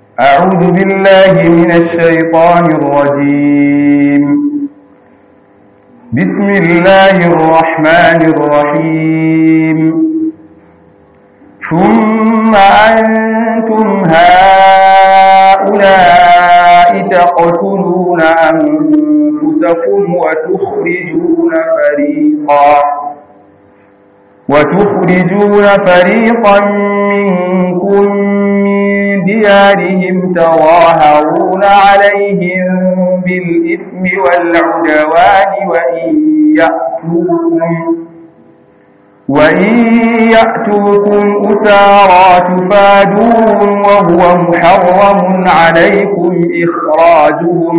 أعوذ بالله من الشيطان الرجيم بسم الله الرحمن الرحيم ثم أنتم هؤلاء تقتلون أنفسكم وتخرجون فريقا وتخرجون فريقا منكم من ديارهم تظاهرون عليهم بالإثم والعدوان وإن يأتوكم وإن يأتوكم أسارى تفادوهم وهو محرم عليكم إخراجهم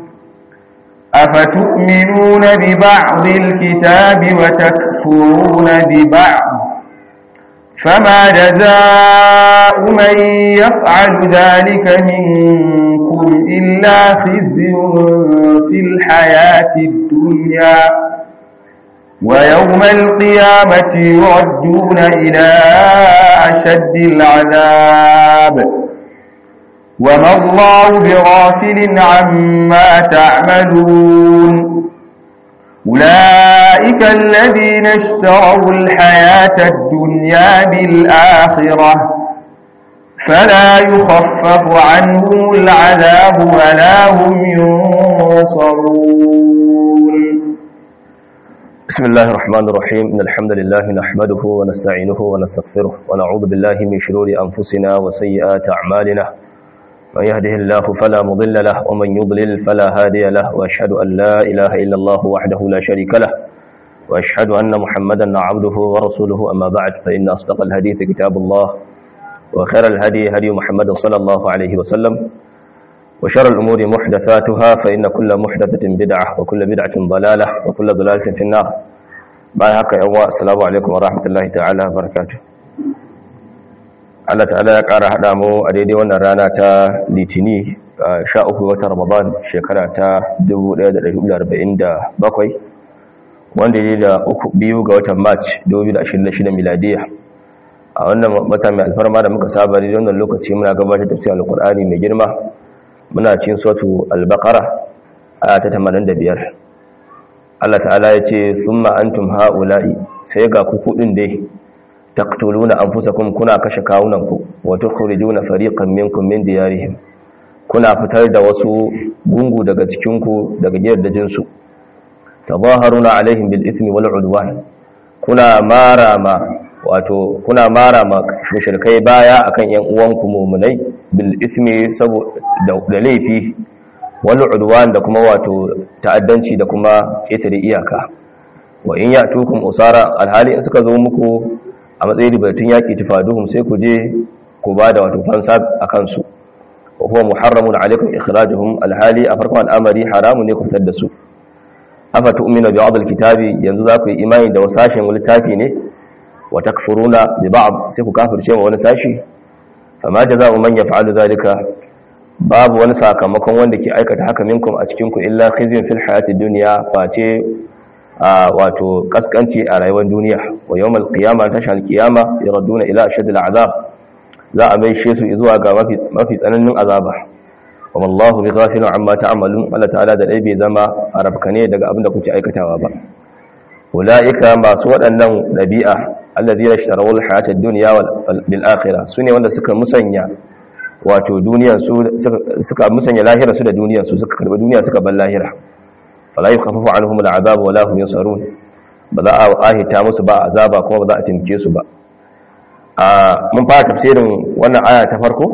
أفتؤمنون ببعض الكتاب وتكفرون ببعض فما جزاء من يفعل ذلك منكم إلا خزي في الحياة الدنيا ويوم القيامة يردون إلى أشد العذاب وما الله بغافل عما تعملون أولئك الذين اشتروا الحياة الدنيا بالآخرة فلا يخفف عنهم العذاب ولا هم ينصرون بسم الله الرحمن الرحيم إن الحمد لله نحمده ونستعينه ونستغفره ونعوذ بالله من شرور أنفسنا وسيئات أعمالنا من يهده الله فلا مضل له ومن يضلل فلا هادي له وأشهد أن لا إله إلا الله وحده لا شريك له وأشهد أن محمدا عبده ورسوله أما بعد فإن أصدق الحديث كتاب الله وخير الهدي هدي محمد صلى الله عليه وسلم وشر الأمور محدثاتها فإن كل محدثة بدعة وكل بدعة ضلالة وكل ضلالة في النار بعد هكا يوم السلام عليكم ورحمة الله تعالى وبركاته Allah ta'ala ya ƙara haɗa mu a daidai wannan rana ta litini sha uku watan ramadan shekara ta 1447 wanda ya da uku biyu ga watan march 2026 miladiya a wannan mata mai alfarma da muka saba da wannan lokaci muna gabatar da tafsirin alkur'ani mai girma muna cikin suratu al-baqara aya ta 85 Allah ta'ala ya ce thumma antum ha'ula'i sai ga ku kudin dai taqtuluna anfusakum kuna kashe kawunanku wa tukhrijuna fariqan minkum min diyarihim kuna fitar da wasu gungu daga cikin ku daga gidajen su tazaharuna alaihim bil ismi wal udwan kuna marama wato kuna marama mushrikai baya akan yan uwanku mu'minai bil ismi saboda da laifi wal udwan da kuma wato ta'addanci da kuma ƙetare iyaka wa in ya'tukum usara alhali in suka zo muku a matsayin ribatun yaƙi tufaduhum sai ku je ku ba da wato fansa a kansu wa huwa muharramun alaikum ikhrajuhum alhali a farkon al'amari haramun ne ku fitar da su afa tu'minu bi ba'd alkitabi yanzu za ku yi imani da wasashin littafi ne wa takfuruna bi ba'd sai ku kafirce wa wani sashi fama jazaa'u man yaf'alu zalika babu wani sakamakon wanda ke aikata haka minkum a cikin ku illa khizyun fil hayati dunya face a wato kaskanci a rayuwar duniya wa yawmal qiyama tashal qiyama yaraduna ila ashad al'azab za a maishe su zuwa ga mafi mafi tsananin azaba wa wallahu bi ghafilin amma ta'malun Allah ta'ala da dai bai zama arabkane daga abin da kuke aikatawa ba ulaika masu waɗannan dabi'a allazina ishtaraw al-hayata ad-dunya bil akhirah sune wanda suka musanya wato duniyar su suka musanya lahira su da duniyar su suka karbi duniya suka bar lahira fala yukhaffafu anhum al'azab wala hum yunsarun ba za a ahita musu ba azaba kuma ba za a timke su ba a mun fara tafsirin wannan aya ta farko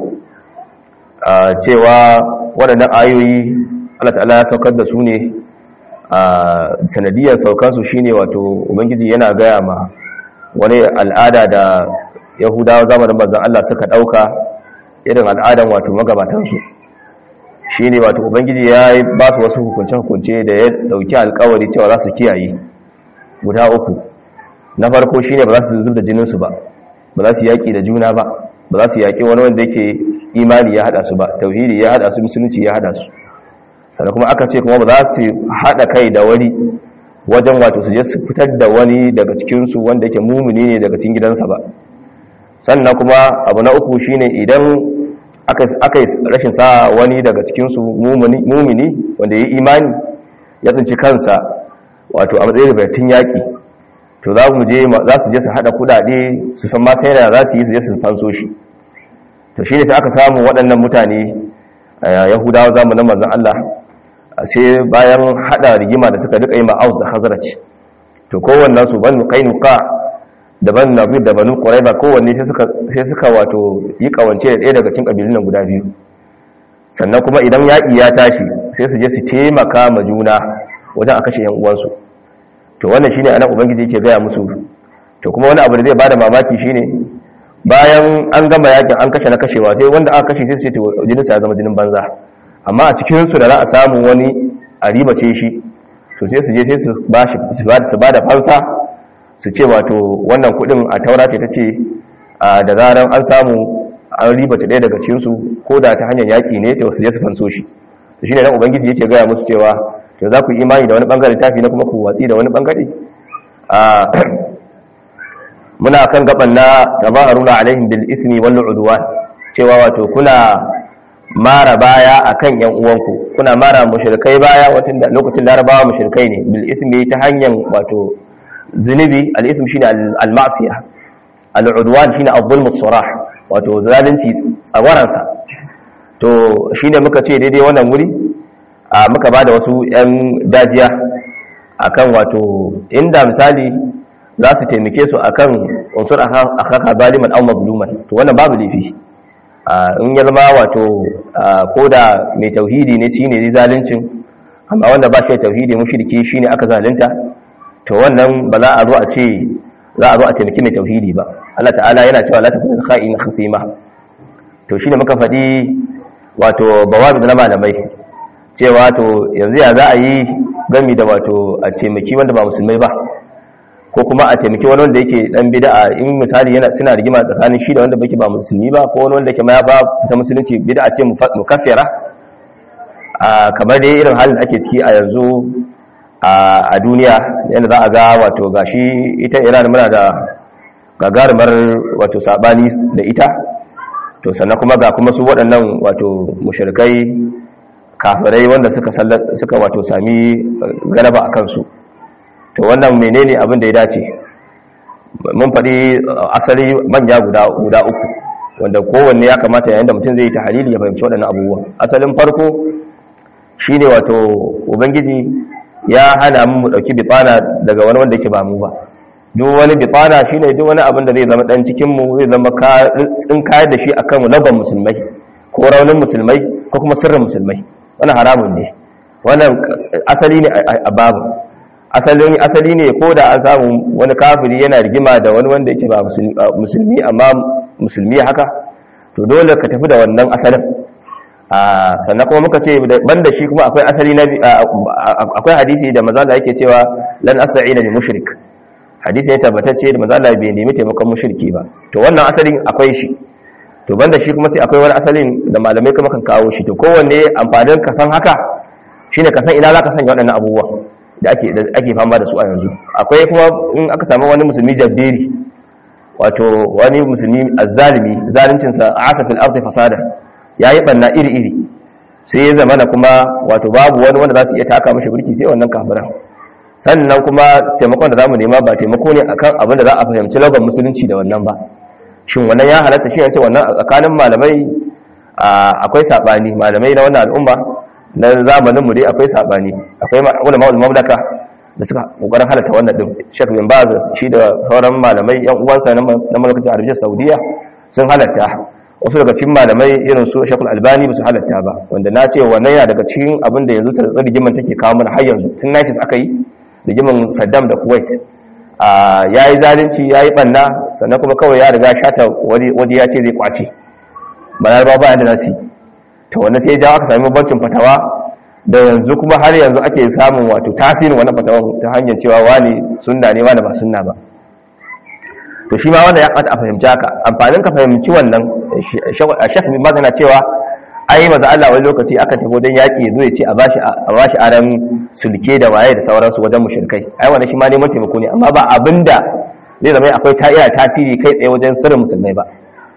a cewa waɗannan ayoyi Allah ta'ala ya saukar da su ne a sanadiyar saukar su shine wato ubangiji yana gaya ma wani al'ada da yahudawa zamanin manzon Allah suka dauka irin al'adan wato magabatan su shi ne wato ubangiji ya ba su wasu hukunce-hukunce da ya dauki alkawari cewa za su kiyaye guda uku na farko shi ne ba za su zub da jininsu ba ba za su yaƙi da juna ba ba za su yaƙi wani wanda yake imani ya haɗa su ba tauhidi ya haɗa su musulunci ya haɗa su sannan kuma aka ce kuma ba za su haɗa kai da wani wajen wato su je su fitar da wani daga cikinsu wanda yake mumuni ne daga cikin gidansa ba sannan kuma abu na uku shine idan aka yi rashin sa wani daga cikinsu mumini wanda ya yi imani ya tsinci kansa wato a matsayin ribatun yaƙi to za mu je za su je su haɗa kuɗaɗe su san ma sai da za su yi su je su fanso shi to shi ne sai aka samu waɗannan mutane yahudawa zamanin manzon Allah sai bayan haɗa rigima da suka duka yi ma'auz da hazraj to kowannen su banu qainuqa da banu nabir da banu quraiba kowanne sai suka sai suka wato yi kawance da ɗaya daga cikin kabilun nan guda biyu sannan kuma idan yaƙi ya tashi sai su je su taimaka ma juna wajen a kashe yan uwansu to wannan shine anan ubangiji yake gaya musu to kuma wani abu da zai bada mamaki shine bayan an gama yakin an kashe na kashewa sai wanda aka kashe sai su ce to jinin sa ya zama jinin banza amma a cikin su da za a samu wani a ribace shi to sai su je sai su ba shi su ba da fansa su ce wato wannan kudin a taura ce ta ce da zaran an samu an ribace ɗaya daga cikin su ko da ta hanyar yaƙi ne to su je su fanso shi to shine dan ubangiji yake gaya musu cewa to za ku yi imani da wani bangare tafi na kuma ku watsi da wani bangare muna kan gaban na tabaharuna alaihim bil ismi wal udwan cewa wato kuna mara baya akan yan uwanku kuna mara mushrikai baya wato lokacin larabawa mushrikai ne bil ismi ta hanyar wato zunubi al ism shine al ma'siyah al udwan shine al-zulm as-sarah wato zalunci tsagwaransa to shine muka ce daidai wannan wuri a muka ba da wasu 'yan dajiya akan wato inda misali za su taimake su akan unsur akaka zaliman aw mazluman to wannan babu laifi in ya zama wato ko da mai tauhidi ne shine ne zaluncin amma wanda ba shi tauhidi mushriki shine aka zalunta to wannan ba za a zo a ce za a zo a taimaki mai tauhidi ba Allah ta'ala yana cewa la takun kha'in khasima to shine muka faɗi wato bawabi na malamai cewa to yanzu ya za a yi gami da wato a taimaki wanda ba musulmai ba ko kuma a taimaki wani wanda yake dan bid'a in misali yana suna rigima tsakanin shi da wanda bake ba musulmi ba ko wani wanda yake ma ya ba ta musulunci bid'a ce mukaffira a kamar dai irin halin da ake ciki a yanzu a duniya yadda za a ga wato gashi ita Iran muna da gagarumar wato sabani da ita to sannan kuma ga kuma su waɗannan wato mushrikai kafirai wanda suka suka wato sami galaba a kansu to wannan menene abin da ya dace mun faɗi asali manya guda guda uku wanda kowanne ya kamata yayin da mutum zai yi tahlili ya fahimci waɗannan abubuwa asalin farko shine wato ubangiji ya hana mu dauki bitsana daga wani wanda yake ba mu ba duk wani bitsana shine duk wani abin da zai zama dan cikin mu zai zama tsin kayar da shi akan laban musulmai ko raunin musulmai ko kuma sirrin musulmai wannan haramun ne wannan asali ne a babu asalin asali ne ko da an samu wani kafiri yana rigima da wani wanda yake ba musulmi amma musulmi haka to dole ka tafi da wannan asalin sannan kuma muka ce banda shi kuma akwai asali na akwai hadisi da mazala yake cewa lan as'ina lil mushrik hadisi ya tabbatacce da mazala bai nemi taimakon mushriki ba to wannan asalin akwai shi to banda shi kuma sai akwai wani asalin da malamai kuma kan kawo shi to kowanne amfanin ka san haka shine ka san ina zaka sanya waɗannan abubuwa da ake da ake fama da su a yanzu akwai kuma in aka samu wani musulmi jabberi wato wani musulmi azzalimi zaluncin sa aka fil ardi fasada yayi banna iri iri sai ya zama kuma wato babu wani wanda za su iya taka mashi burki sai wannan kafiran sannan kuma taimakon da zamu nema ba taimako ne akan abin da za a fahimci lagon musulunci da wannan ba shin wannan ya halatta shi yace wannan a tsakanin malamai akwai sabani malamai na wannan al'umma na zamanin mu dai akwai sabani akwai ulama ul mamlaka da suka kokarin halatta wannan din Sheikh bin Baz shi da sauran malamai yan uwansa na mamlakatin Arabiyyar Saudiya sun halatta wasu daga cikin malamai irin su Sheikh Albani ba su halatta ba wanda na ce wannan yana daga cikin abin da yanzu tartsar rigiman take kawo mana har yanzu tun 90s aka yi rigiman Saddam da Kuwait ya yi zalunci ya yi ɓanna sannan kuma kawai ya riga shata waje ya ce zai kwace bayan ba bayan da nasi ta wanda sai jawo aka sami bancin fatawa da yanzu kuma har yanzu ake samun wato tasirin wannan fatawan ta hanyar cewa wani sunna ne wani ba sunna ba to shi ma wanda ya kata a fahimci haka amfanin ka fahimci wannan shek bin magana cewa ai maza Allah wani lokaci aka tafi wajen yaƙi zo ya ce a bashi a bashi aran sulke da waye da sauransu wajen mushrikai ai wannan shi ma neman taimako ne amma ba abinda zai zama akwai ta iya tasiri kai tsaye wajen sirrin musulmai ba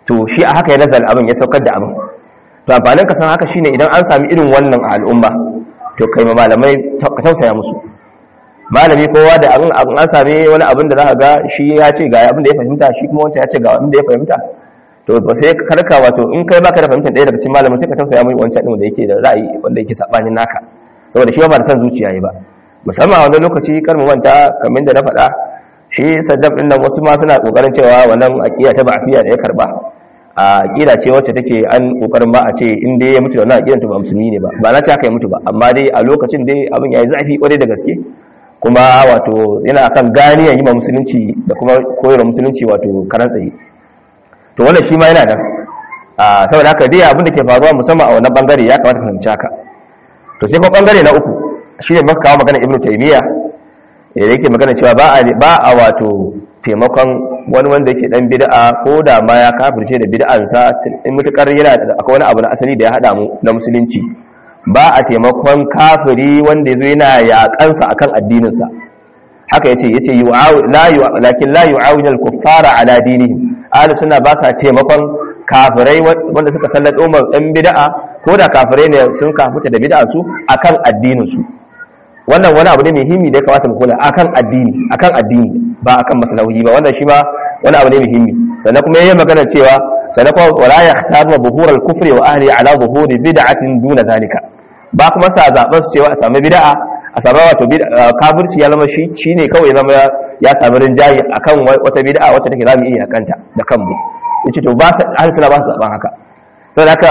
to shi a haka ya nazar abin ya saukar da abin to amfanin ka san haka shine idan an sami irin wannan a al'umma to kai ma malamai ka tausaya musu malami kowa da abin an sami wani abin da za ka ga shi ya ce ga abin da ya fahimta shi kuma wancan ya ce ga abin da ya fahimta to ba sai karka wato in kai baka da fahimtar ɗaya daga cikin malamin sai ka tausaya mai wancan ɗin da yake da ra'ayi wanda yake sabanin naka saboda shi ba da san zuciya yi ba musamman a wani lokaci kar mu manta kamar da na faɗa shi saddam ɗin nan wasu ma suna ƙoƙarin cewa wannan aƙida ta ba'afiya da ya karba a aƙida ce wacce take an ƙoƙarin ba a ce in dai ya mutu da wannan aƙidan to ba musulmi ne ba ba na ce haka ya mutu ba amma dai a lokacin dai abin ya yi zafi ƙwarai da gaske kuma wato yana akan ganiyan yi ma musulunci da kuma koyarwa musulunci wato karan tsaye to wannan shi ma yana da saboda haka dai abin da ke faruwa musamman a wannan bangare ya kamata fahimci haka to sai kuma bangare na uku shi ne maka kawo magana ibnu taymiya da yake magana cewa ba a ba a wato taimakon wani wanda yake dan bid'a ko da ma ya kafirce da bid'ansa in mutukar yana da akwai wani abu na asali da ya hada mu na musulunci ba a taimakon kafiri wanda yazo yana yakansa akan addinin sa haka yace yace la lakin la yu'awinu al-kuffara ala dinihim ahli sunna ba sa taimakon kafirai wanda suka sallado mu dan bid'a ko da kafirai ne sun kafuta da bid'a su akan addinin su wannan wani abu ne muhimmi da ya kamata mu kula akan addini akan addini ba akan maslahohi ba wannan shi ma wani abu ne muhimmi sannan kuma yayin magana cewa sannan kuma wala yahtaru buhur al-kufri wa ahli ala buhuri bid'atin duna zalika ba kuma sa zaben su cewa a samu bid'a a samu wato kafirci ya zama shi shine kawai zama ya samu rinjaye akan wata bid'a wacce take zamu iya kanta da kanmu yace to ba ahli sunna ba su zaben haka saboda haka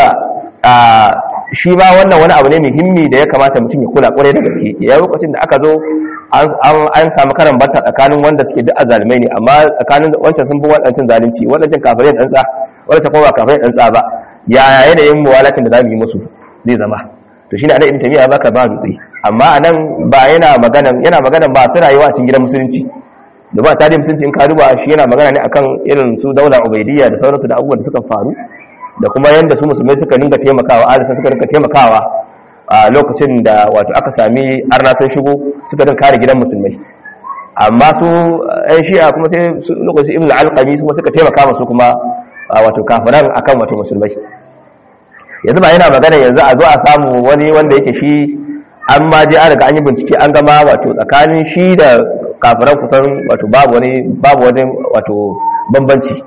shi ba wannan wani abu ne muhimmi da ya kamata mutum ya kula kwarai da gaske ya lokacin da aka zo an samu karan bata tsakanin wanda suke da azalimai ne amma tsakanin wancan sun fi wadancan zalunci wadancan kafirai dan tsa wadancan kuma ba kafirai dan tsa ba ya yanayin muwalatin da zamu yi musu zai zama to shine anan ibn tabi'a baka ba dutse amma anan ba yana magana yana magana ba su rayuwa a cikin gidan musulunci da ba tarihin musulunci in ka duba shi yana magana ne akan irin su daula ubaidiyya da sauransu da abubuwan da suka faru da kuma yadda su musulmai suka dinga taimakawa alisa suka dinga taimakawa a lokacin da wato aka sami arna sun shigo suka dinga kare gidan musulmai amma su ɗan shi'a kuma sai lokacin ibn al-alqami kuma suka taimaka masu kuma wato kafiran akan wato musulmai yanzu ba yana magana yanzu a zo a samu wani wanda yake shi an ma je an riga an yi bincike an gama wato tsakanin shi da kafiran kusan wato babu wani babu wani wato bambanci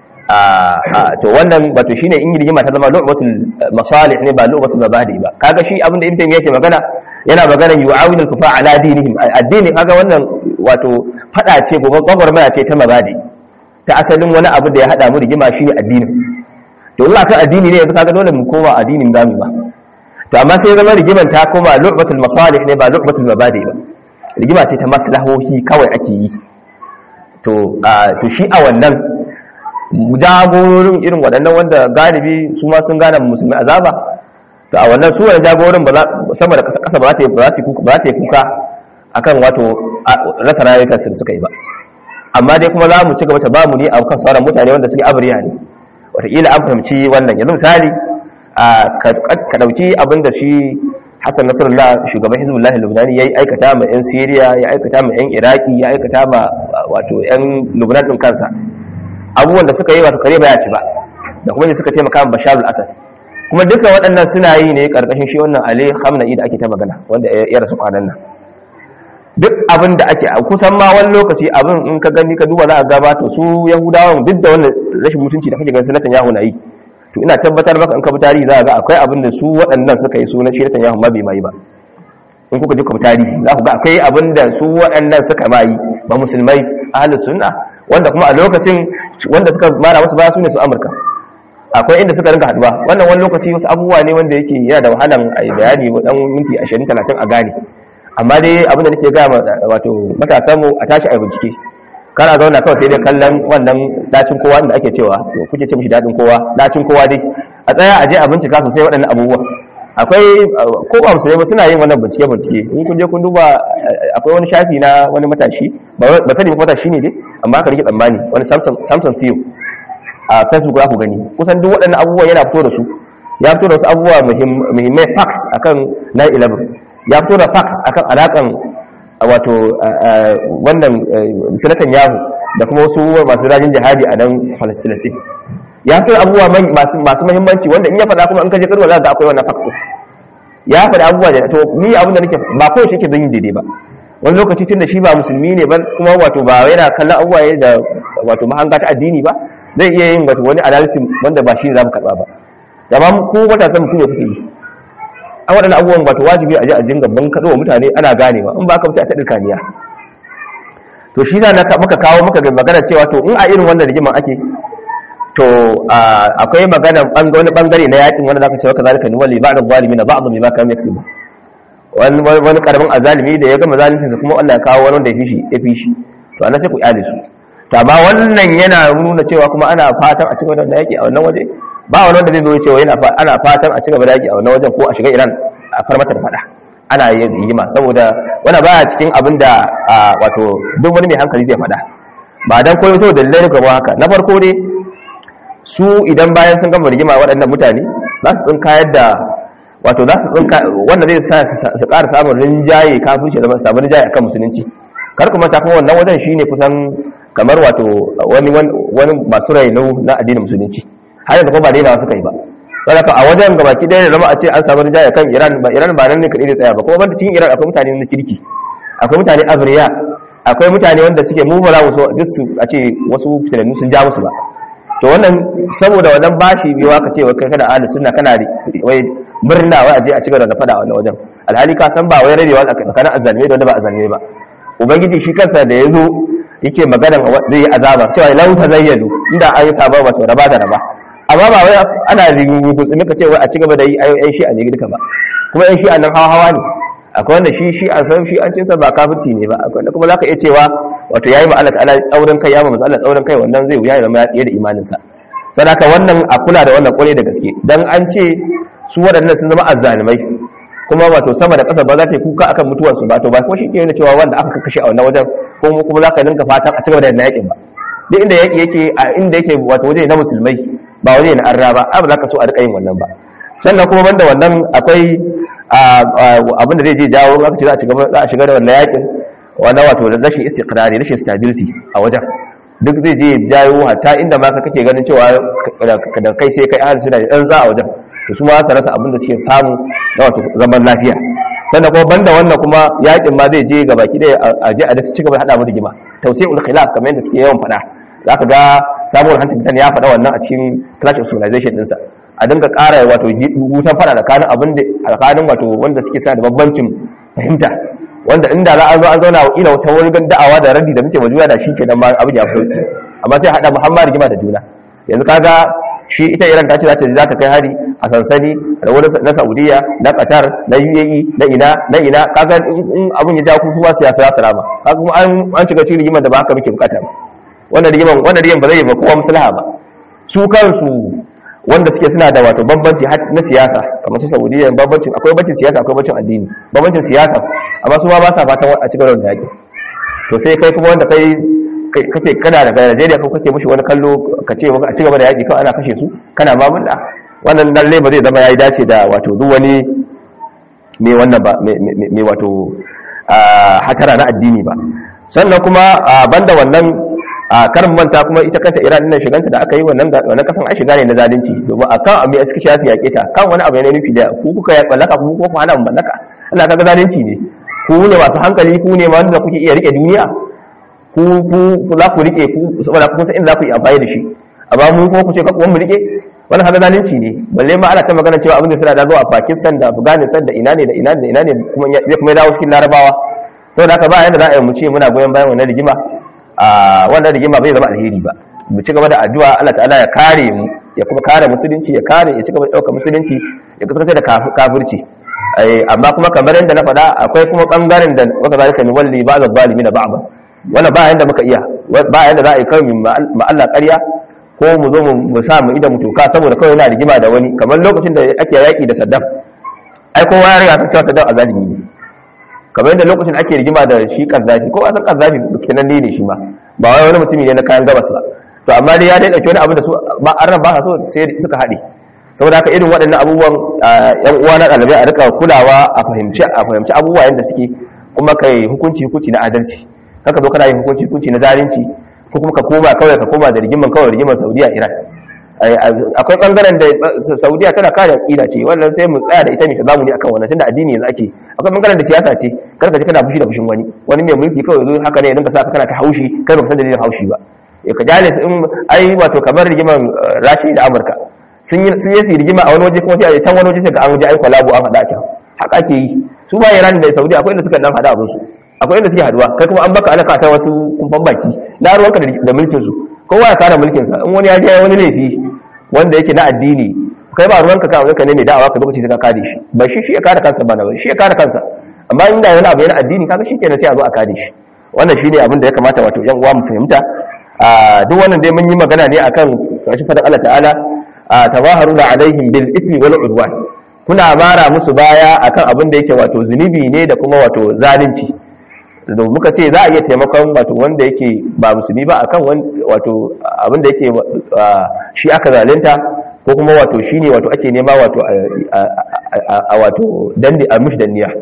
to wannan wato shine in rigima ta zama lu'batul masalih ne ba lu'batul mabadi ba kaga shi abinda ibn taymiya yake magana yana magana yu'awinu al-kufa ala dinihim addini kaga wannan wato fada ce gobe gwagwarmaya ce ta mabadi ta asalin wani abu da ya hada mu rigima shine addini to in akan addini ne yanzu kaga dole mu koma addinin zamu ba to amma sai zama rigiman ta koma lu'batul masalih ne ba lu'batul mabadi ba rigima ce ta maslahohi kawai ake yi to to shi a wannan jagororin irin waɗannan wanda galibi su ma sun gane musulmi azaba to a wannan su wani jagororin ba sama da ƙasa ba za ta yi kuka akan wato rasa rayukan su suka yi ba amma dai kuma za mu ci gaba ta ba mu ne a kan sauran mutane wanda suke abriya ne wataƙila an fahimci wannan yanzu misali ka ɗauki abin da shi hassan nasarallah shugaban hizbullah lubnani ya yi aikata ma 'yan siriya ya aikata ma 'yan iraki ya aikata ma wato 'yan lubnan ɗin kansa abubuwan da suka yi wato kare ba ya ci ba da kuma ne suka taimaka ma bashar al-asad kuma duka waɗannan suna yi ne karkashin shi wannan ali hamna'i da ake ta magana wanda ya rasu kwanan nan duk abin da ake kusan ma wani lokaci abin in ka gani ka duba za a gaba to su yahudawan duk da wannan rashin mutunci da kake ganin sanatan yahu na yi to ina tabbatar maka in ka bi tarihi za a ga akwai abin da su waɗannan suka yi sunan shi yahu ma bai mai ba in kuka ji ku bi tarihi za ku ga akwai abin da su waɗannan suka ma yi ba musulmai ahlus sunna wanda kuma a lokacin wanda suka mara wasu baya su ne su amurka akwai inda suka rinka haduwa wannan wani lokaci wasu abubuwa ne wanda yake yana da wahalan a yi bayani dan minti 20 30 a gane amma dai abin da nake ga wato matasan mu a tashi a bincike kana zauna kawai sai dai kallon wannan dacin kowa da ake cewa kuke ce mishi dadin kowa dacin kowa dai a tsaya a je a bincika sosai waɗannan abubuwa akwai ko ba musulmai ba suna yin wannan bincike bincike in kun je kun duba akwai wani shafi na wani matashi ba sani ba matashi ne dai amma aka rike tsammani wani samson fiyo a facebook za ku gani kusan duk waɗannan abubuwa yana fito da su ya fito da wasu abubuwa muhimmai facts akan 9-11 ya fito da facts akan alaƙan wato wannan sanatan yahu da kuma wasu masu rajin jihadi a nan palestine ya fi abubuwa masu masu muhimmanci wanda in ya faɗa kuma in ka je karwa za ka akwai wannan faksin ya faɗi abubuwa da to ni abin da nake ba ko shi ke zan yi daidai ba wani lokaci tun da shi ba musulmi ne ba kuma wato ba yana kallon abubuwa da wato mahanga ta addini ba zai iya yin wato wani analysis wanda ba shi ne za mu karɓa ba amma ko matasan mutum ya kuke yi a waɗannan abubuwan wato wajibi a ji a dinga ban kaɗo wa mutane ana ganewa in ba ka wuce a taɗin kaniya to shi na muka kawo muka ga magana cewa to in a irin wannan rigiman ake to akwai magana wani bangare na yakin wanda zaka cewa kazalika ni wali ba'd zalimi na ba'd bima kam yaksubu wani wani karamin azalimi da ya gama zaluncinsa kuma Allah ya kawo wani wanda ya fi shi ya fi shi to ana sai ku iyale su to amma wannan yana nuna cewa kuma ana fatan a cigaba da yaki a wannan waje ba wani wanda zai zo cewa yana ana fatan a cigaba da yaki a wannan wajen ko a shiga Iran a far mata da fada ana yin rigima saboda wani baya cikin abin da wato duk wani mai hankali zai fada ba dan koyo saboda dalilai gaba haka na farko dai su idan bayan sun gama rigima waɗannan mutane za su tsinkayar da wato za su tsinka wanda zai sa su ƙara samun rinjaye kafin shi zama samun rinjaye akan musulunci kar kuma ta kuma wannan wajen shine kusan kamar wato wani wani masu raino na addinin musulunci har yanzu kuma ba daina suka yi ba saboda a wajen gaba ki ɗaya da zama a ce an samu rinjaye kan Iran ba Iran ba nan ne kaɗai da tsaya ba kuma banda cikin Iran akwai mutane na kirki akwai mutane abriya akwai mutane wanda suke mu ba za mu so duk su a ce wasu fitanannu sun ja musu ba to wannan saboda wannan bashi biyo aka ce kai kana ahli sunna kana wai murna wai aje a cigaba da fada a wannan wajen alhali ka san ba wai rabewa tsakanin azzalmai da wanda ba azzalmai ba ubangiji shi kansa da yazo yake magana zai yi azaba cewa lau tazayyadu inda an yi sabon wato raba da raba amma ba wai ana gutsumi ka ce wai a cigaba da yi ayoyin shi a ne duka ba kuma yan shi a nan hawa hawa ne akwai wanda shi shi a san shi an cinsa ba kafirci ne ba akwai wanda kuma zaka iya cewa wato yayi ma Allah ta'ala tsaurin kai ya ma Allah tsaurin kai wannan zai wuya ya zama ya tsiye da imanin sa sadaka wannan a kula da wannan kwarai da gaske dan an ce su waɗannan sun zama azzalimai kuma wato sama da ƙasa ba za ta yi kuka akan mutuwar su ba to ba ko shi ke nuna cewa wanda aka kakkashe a wannan wajen ko kuma za ka dinka fatan a cigaba da yadda yakin ba duk inda yaki yake a inda yake wato waje na musulmai ba waje na arra ba ba za ka so a rika yin wannan ba sannan kuma banda wannan akwai abin da zai je jawo aka ce za a shiga da wannan yakin wannan wato rashin istiqrari rashin stability a wajen duk zai je jawo hatta inda ma ka kake ganin cewa da kai sai kai ahli suna dan za a wajen to su ma su rasa abin da suke samu na wato zaman lafiya sannan kuma banda wannan kuma yakin ma zai je ga baki ɗaya a je a da ci gaba da hada mu rigima tausayin khilaf kamar yadda suke yawan faɗa za ka ga samuwar huntington ya faɗa wannan a cikin clash of civilization ɗinsa a dinga ƙara wato wutan faɗa tsakanin abin da tsakanin wato wanda suke sa da babbancin fahimta wanda inda za a zo an zauna wa ila wata wani da'awa da radi da muke majuya da shi kenan ma abin ya fi sauki amma sai haɗa muhammad rigima da juna yanzu kaga shi ita iran ta ce za ta za ta kai hari a sansani da wani na saudiya na qatar na uae na ina na ina kaga in abin ya ja kuma siyasa ya salama kaga kuma an shiga cikin rigimar da ba haka muke bukata ba wannan rigiman wannan rigiman ba zai ba kowa maslaha ba su kansu wanda suke suna da wato bambanci na siyasa kamar su saudiya bambancin akwai bambancin siyasa akwai bambancin addini bambancin siyasa amma su ma ba sa fatan a cikin da yaki to sai kai kuma wanda kai kake kana daga Najeriya ko kake mushi wani kallo ka ce a cigaba da yaki kawai ana kashe su kana ma mun wannan lalle ba zai zama yayi dace da wato duk wani mai wannan ba mai wato hatara na addini ba sannan kuma banda wannan a karin manta kuma ita kanta iran nan shiganta da aka yi wannan wannan kasan an shiga ne na zalunci domin akan abu ya suka su yaƙe ta kan wani abu ne nufi da ku kuka ya mallaka ku ko ku hana mu mallaka Allah kaga zalunci ne ku ne masu hankali ku ne wanda kuke iya rike duniya ku ku za ku rike ku saboda kun san inda za ku yi amfani da shi amma mu ko ku ce ka mu rike wannan kaga zalunci ne balle ma ana ta magana cewa abin da suna da zuwa Pakistan da Afghanistan da ina ne da ina ne da ina ne kuma zai kuma dawo cikin Larabawa saboda haka ba yanda za a yi mu ce muna goyon bayan wannan rigima a wannan rigima bai zama alheri ba mu ci gaba da addu'a Allah ta'ala ya kare mu ya kuma kare musulunci ya kare ya ci gaba da ɗaukar musulunci ya kasance da kafirci amma kuma kamar yadda na faɗa akwai kuma ɓangaren da waka zalika ni walli ba zalimi na ba'ba wannan ba yanda muka iya ba yanda za a yi kawai ma Allah ƙarya ko mu zo mu sa mu ida mu toka saboda kawai yana rigima da wani kamar lokacin da ake yaƙi da Saddam ai kowa ya riga cewa Saddam azalimi ne kamar yadda lokacin ake rigima da shi Kaddafi ko asan Kaddafi kenan ne shi ma ba wai wani mutumi ne na kayan gabas ba to amma dai ya dai dauki wani abu da su ba an ba so sai suka haɗe saboda haka irin waɗannan abubuwan yan uwa na ɗalibai a rika kulawa a fahimci a fahimci abubuwa yadda suke kuma kai hukunci hukunci na adalci haka zo kana yin hukunci hukunci na zalunci ko kuma ka koma kawai ka koma da rigiman kawai rigiman Saudiya Iran akwai bangaren da saudiya tana kare aqida ce wannan sai mu tsaya da ita ne ta zamu ne akan wannan tunda addini yanzu ake akwai bangaren da siyasa ce karka ji kana fushi da fushin wani wani mai mulki kawai zo haka ne ya dinga saka kana ta haushi kai ba san dalilin haushi ba ya ka jale in ai wato kamar rigiman rashi da amurka sun yi sun yi rigima a wani waje kuma sai a can wani waje sai ga an je ai kwalabo an faɗa a can haka ake yi su ba iran da saudi akwai inda suka dan faɗa abin su akwai inda suke haduwa kai kuma an baka ana kata wasu kumfan baki na ruwanka da mulkin su kowa ya kare mulkin sa in wani ya je wani laifi wanda yake na addini kai ba ruwanka ka ka ne mai da'awa ka lokaci sai ka kare shi ba shi shi ya kare kansa ba na ba shi ya kare kansa amma inda wani abu yana addini kaga shi kenan sai a zo a kare shi wannan shine abin da ya kamata wato yan uwa mu fahimta a duk wannan dai mun yi magana ne akan kashi fadan Allah ta'ala tabaharuna alaihim bil ithmi wal udwan kuna mara musu baya akan abin da yake wato zunubi ne da kuma wato zalunci da muka ce za a iya taimakon wato wanda yake ba musulmi ba akan wato abin da yake shi aka zalunta ko kuma wato shi ne wato ake nema wato a wato dandi a mishi danniya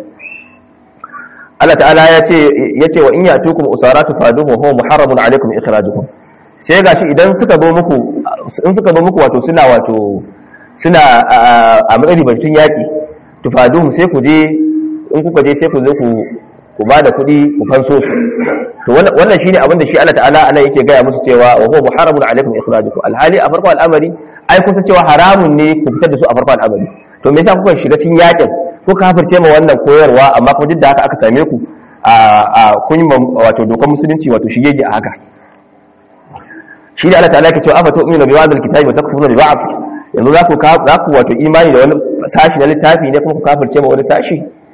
Allah ta'ala ya ce ya ce wa in yatukum usaratu faduhu huwa muharramun alaikum ikhrajukum sai gashi idan suka zo muku in suka zo muku wato suna wato suna a matsayin batun yaki tufaduhum sai ku je in kuka je sai ku zo ku ku ba da kuɗi ku fanso su to wannan shine abin da shi Allah ta'ala ana yake gaya musu cewa wa huwa muharramun alaikum ikhrajukum alhali a farko al'amari ai kun san cewa haramun ne ku fitar da su a farko al'amari to me yasa kuka shiga cikin yakin ko kafirce ma wannan koyarwa amma kuma duk da haka aka same ku a a kun wato dokar musulunci wato shigege a haka shi da Allah ta'ala ke cewa afa tu'minu bi ba'd al-kitabi wa takfuruna bi ba'd yanzu za ku za ku wato imani da wani sashi na littafi ne kuma ku kafirce ma wani sashi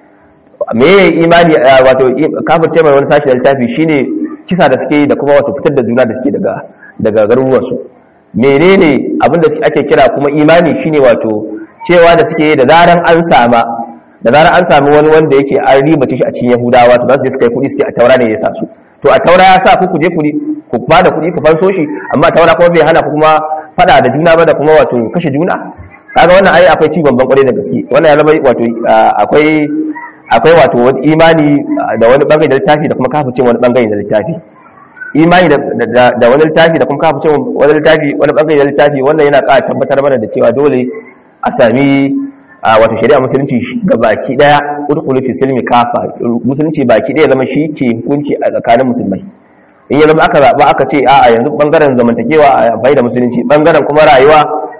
me ya imani wato kafirce mai wani sashi da littafi shine kisa da suke yi da kuma wato fitar da juna da suke daga daga garuruwansu menene abin da ake kira kuma imani shine wato cewa da suke yi da zaran an sama da zaran an sami wani wanda yake an ribace shi a cikin yahudawa to za su je su kai kuɗi su ce a taura ne ya sa su to a taura ya sa ku ku je kuɗi ku ba da kuɗi ku fanso shi amma taura kuma bai hana ku kuma faɗa da juna ba da kuma wato kashe juna kaga wannan ai akwai ci babban kwarai da gaske wannan ya zama wato akwai akwai wato wani imani da wani bangare da littafi da kuma kafirce wani bangare da littafi imani da wani littafi da kuma kafirce wani littafi wani bangare da littafi wannan yana ƙara tabbatar mana da cewa dole a sami wato shari'a musulunci ga baki daya udkhulu fi silmi kafa musulunci baki daya zama shi ke hukunci a tsakanin musulmai in ya zama aka zaba aka ce a'a yanzu bangaren zamantakewa a bai da musulunci bangaren kuma rayuwa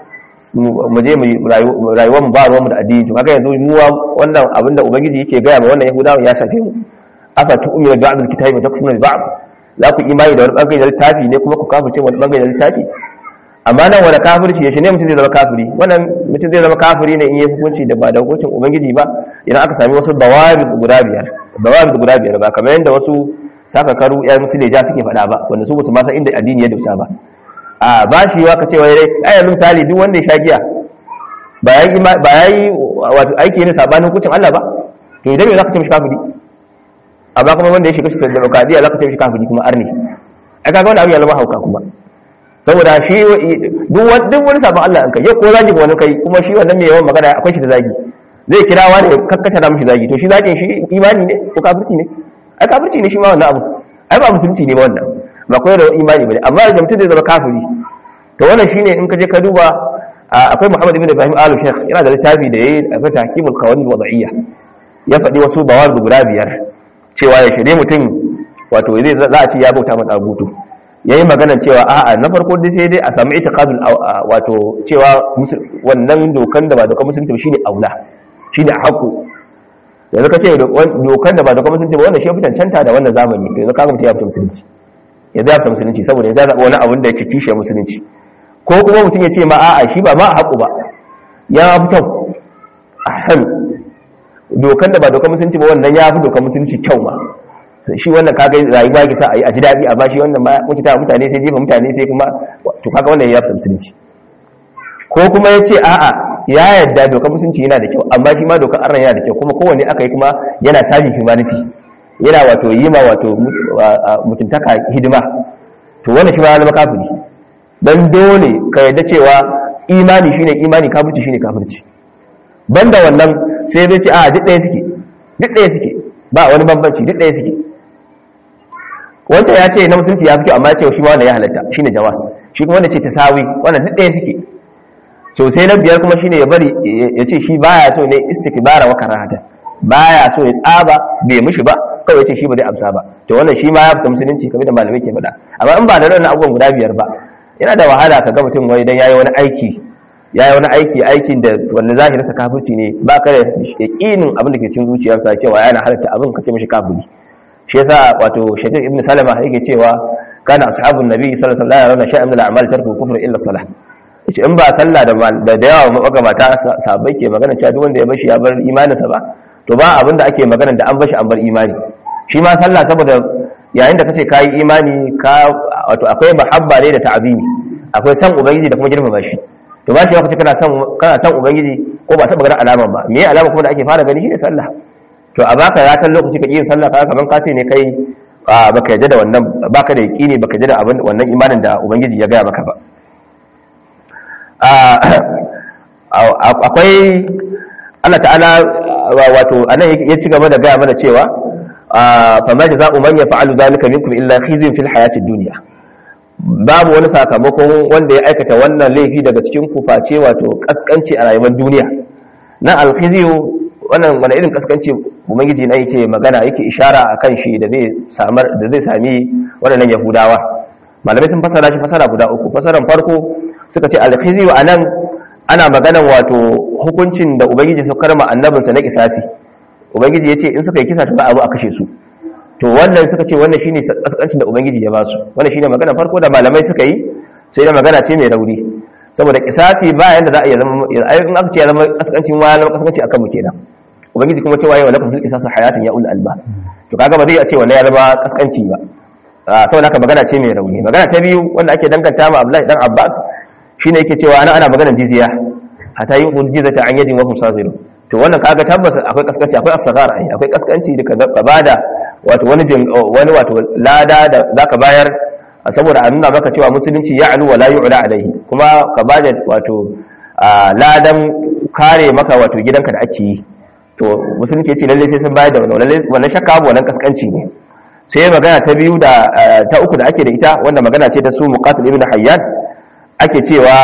mu je mu rayuwar mu ba ruwan mu da addini to kaga yanzu mu wannan abinda ubangiji yake gaya ma wannan yahudawa ya shafe mu afa tu'minu bi ba'd al-kitabi wa takfuruna bi ba'd za ku imani da wani bangare da littafi ne kuma ku kafirce wani bangare da littafi amma nan wani kafirci ya shi ne mutum zai zama kafiri wannan mutum zai zama kafiri ne in yi hukunci da ba da hukuncin ubangiji ba idan aka sami wasu dawabi guda biyar dawabi guda biyar ba kamar yadda wasu sakakaru yan musulja suke faɗa ba wanda su ba su ma san inda addini ya dausa ba a ba shi wa ka ce wai dai ai yanzu misali duk wanda ya sha giya ba ya yi ba ya yi wato aiki ne sabanin hukuncin Allah ba to idan me zaka ce mishi kafiri amma kuma wanda ya shiga shi demokradiya zaka ce mishi kafiri kuma arni ai kaga wannan abu ya zama hauka kuma saboda shi duk duk wani sabon Allah an kai ya ko zagi wani kai kuma shi wannan mai yawan magana akwai shi da zagi zai kira wani ya kakkata da mishi zagi to shi zagin shi imani ne ko kafirci ne ai kafirci ne shi ma wannan abu ai ba musulunci ne ba wannan ba koyar da imani bane amma da mutum zai zama kafiri to wannan shine in ka je ka duba akwai Muhammad ibn Ibrahim Alu Sheikh yana da littafi da yayi akwai tahkimul qawanin wada'iyya ya faɗi wasu bawar guda biyar cewa ya shirye mutum wato zai za a ce ya bauta mata abutu yayi maganar cewa a'a na farko dai sai dai a samu itiqadul wato cewa wannan dokan da ba dokan musulunci ba shine aula shine haƙu yanzu ka ce dokan da ba dokan musulunci ba wannan shi ya fi cancanta da wannan zamani yanzu ka ga mutum ya fita musulunci ya zafi musulunci saboda ya zaɓa wani abin da yake kishe musulunci ko kuma mutum ya ce ma a'a shi ba ma haƙu ba ya fi kyau a san dokan da ba dokan musulunci ba wannan ya fi dokan musulunci kyau ma shi wannan kaga rayuwa ya sa a yi a ji daɗi a bashi wannan ma mutu ta mutane sai jefa mutane sai kuma to kaga wannan ya fi musulunci ko kuma ya ce a'a ya yadda dokan musulunci yana da kyau amma shi ma dokan arna yana da kyau kuma kowanne aka yi kuma yana sajin humanity yana wato yi ma wato mutuntaka hidima to wannan shi ma ya zama kafiri dan dole ka yadda cewa imani shine imani kafirci shine kafirci banda wannan sai zai ce a duk ɗaya suke duk ɗaya suke ba wani bambanci duk ɗaya suke wancan ya ce na musulunci ya fi kyau amma ya ce shi ma wannan ya halatta shine jawas shi kuma wanda ce tasawi wannan duk ɗaya suke so sai na biyar kuma shine ya bari ya ce shi baya so ne istikbara wa karahata baya so ya tsaba bai mishi ba kawai ya ce shi ba zai amsa ba to wannan shi ma ya fita musulunci kamar da malamai ke faɗa amma in ba da wannan abubuwan guda biyar ba yana da wahala ka ga mutum wai dan yayi wani aiki yayi wani aiki aikin da wanda zahirinsa kafirci ne ba ka da yaqinin abin da ke cikin zuciyarsa cewa yana halatta abin ka ce mishi kafiri shi yasa wato shafiq ibn salama yake cewa kana ashabun nabi sallallahu alaihi wasallam yana sha'an min al-a'mal tarku kufr illa salah yace in ba sallah da da yawa magabata sahabbai ke magana cewa duk wanda ya bashi ya bar imaninsa ba to ba abinda ake magana da an bashi an bar imani shi ma sallah saboda yayin da kace kai imani ka wato akwai mahabba ne da ta'zimi akwai san ubangiji da kuma girmama shi to ba shi kace kana san kana san ubangiji ko ba ta ganin alama ba me alama kuma da ake fara gani shine sallah to a baka ya kan lokaci ka yin sallah kaga kaman ka ce ne kai baka yadda da wannan baka da yaqini baka yadda da abin wannan imanin da ubangiji ya gaya maka ba akwai Allah ta'ala wato anan ya ci gaba da gaya mana cewa fa ma jaza'u man yaf'alu dhalika minkum illa khizyun fil hayatid dunya babu wani sakamakon wanda ya aikata wannan laifi daga cikin ku face wato kaskanci a rayuwar duniya na alkhizyu wannan wani irin kaskanci ubangiji na yake magana yake ishara akan shi da zai samar da zai sami waɗannan yahudawa malamai sun fasara shi fasara guda uku fasaran farko suka ce alkhizyu anan ana maganan wato hukuncin da ubangiji su karma annabinsa na kisasi ubangiji ya ce in suka yi kisa ta za a zo a kashe su to wannan suka ce wannan shine kaskancin da ubangiji ya ba su wannan shine magana farko da malamai suka yi sai da magana ce mai rauni saboda kisasi ba yanda za a iya zama in aka ce ya zama kaskancin wani zama kaskanci akan mu kenan ubangiji kuma cewa yawa lakum fil qisas hayatun ya ul alba to kaga ba zai ce wannan ya zama kaskanci ba saboda haka magana ce mai rauni magana ta biyu wanda ake danganta ma Abdullahi dan Abbas shine yake cewa ana ana maganar jizya hatta yin jizata an yadin wa hum sazirun to wannan kaga tabbas akwai kaskanci akwai asghar ai akwai kaskanci da ka bada wato wani wani wato lada da zaka bayar saboda a nuna maka cewa musulunci ya alu wa la yu'la alaihi kuma ka bada wato ladan kare maka wato gidanka da ake yi to musulunci ya ce lalle sai sun bayar da wannan lalle wannan shakka abu wannan kaskanci ne sai magana ta biyu da ta uku da ake da ita wanda magana ce ta su muqatil ibn hayyan ake cewa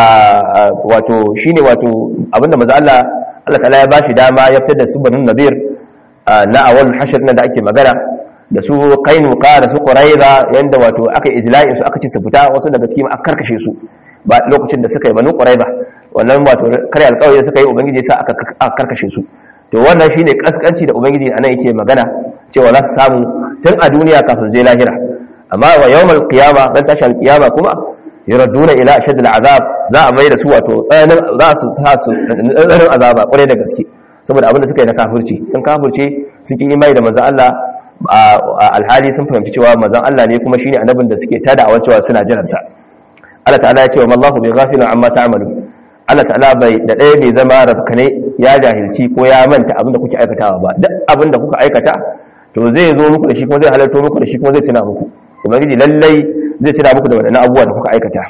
wato shine wato abinda manzo Allah Allah ta'ala ya bashi dama ya fitar da su banun nadir na awal hashr nan da ake magana da su qainuqa da su quraiza yanda wato aka ijla'in su aka ce su fita wasu daga cikin aka karkashe su ba lokacin da suka yi banu quraiza wannan wato kare alƙawari da suka yi ubangiji ya sa aka karkashe su to wannan shine kaskanci da ubangiji anan yake magana cewa za su samu tun a duniya kafin zai lahira amma wa yawmal qiyama dan tashi alqiyama kuma yuradduna ila ashad al'azab za a mai da su wato tsananin za su sa su tsananin azaba kwarai da gaske saboda abin da suka yi na kafirci sun kafirce sun ki imani da manzon Allah alhali sun fahimci cewa manzon Allah ne kuma shine annabin da suke tada a cewa suna jiran sa Allah ta'ala ya ce wa mallahu bi ghafilin amma ta'malu Allah ta'ala bai da ɗaya bai zama rafkane ya jahilci ko ya manta abin da kuke aikatawa ba duk abin da kuka aikata to zai zo muku da shi kuma zai halarto muku da shi kuma zai tuna muku ubangiji lallai zai tuna muku da waɗannan abubuwa da kuka aikata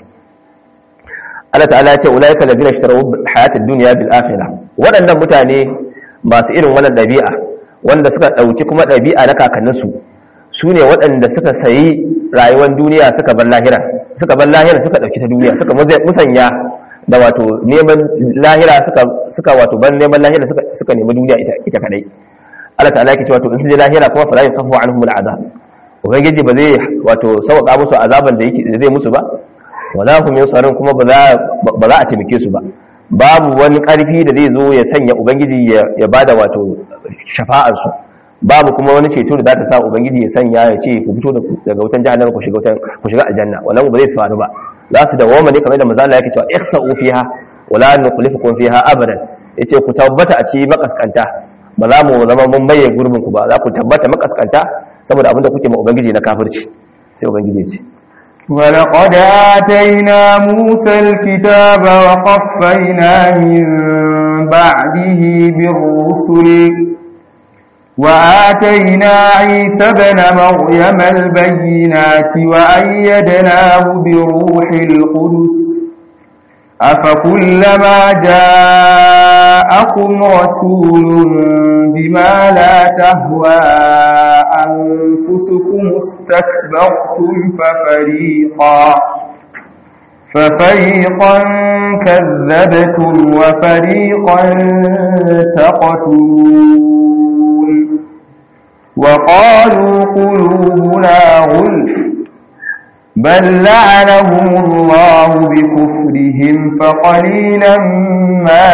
Allah ta'ala ya ce ulaika ladina ishtaraw hayatad dunya bil akhirah waɗannan mutane masu irin wannan ɗabi'a wanda suka ɗauki kuma ɗabi'a na kakanninsu su ne waɗanda suka sayi rayuwar duniya suka bar lahira suka bar lahira suka ɗauki ta duniya suka musanya da wato neman lahira suka suka wato ban neman lahira suka suka nemi duniya ita ita kadai Allah ta'ala yake cewa to in su je lahira kuma fa la yakhafu anhum al'azab ubangiji ba zai wato sauka musu azaban da yake zai musu ba wala hum yusarun kuma ba za ba za a taimake su ba babu wani karfi da zai zo ya sanya ubangiji ya bada wato shafa'ar su babu kuma wani ceto da za ta sa ubangiji ya sanya ya ce ku fito daga wutan jahannama ku shiga wutan ku shiga aljanna wannan ba zai faru ba za su dawoma ne kamar da manzo Allah yake cewa ihsa'u fiha wala nukhlifukum fiha abadan yace ku tabbata a cikin makaskanta ba za mu zama mun baye gurbin ku ba za ku tabbata makaskanta saboda abinda kuke ma ubangiji na kafirci sai ubangiji ya ce ولقد آتينا موسى الكتاب وقفينا من بعده بالرسل وآتينا عيسى بن مريم البينات وأيدناه بروح القدس أفكلما جاءكم رسول بما لا تهوى أنفسكم استكبرتم ففريقا ففريقا كذبتم وفريقا تقتلون وقالوا قلوبنا غلف بل لعنهم الله بكفرهم فقليلا ما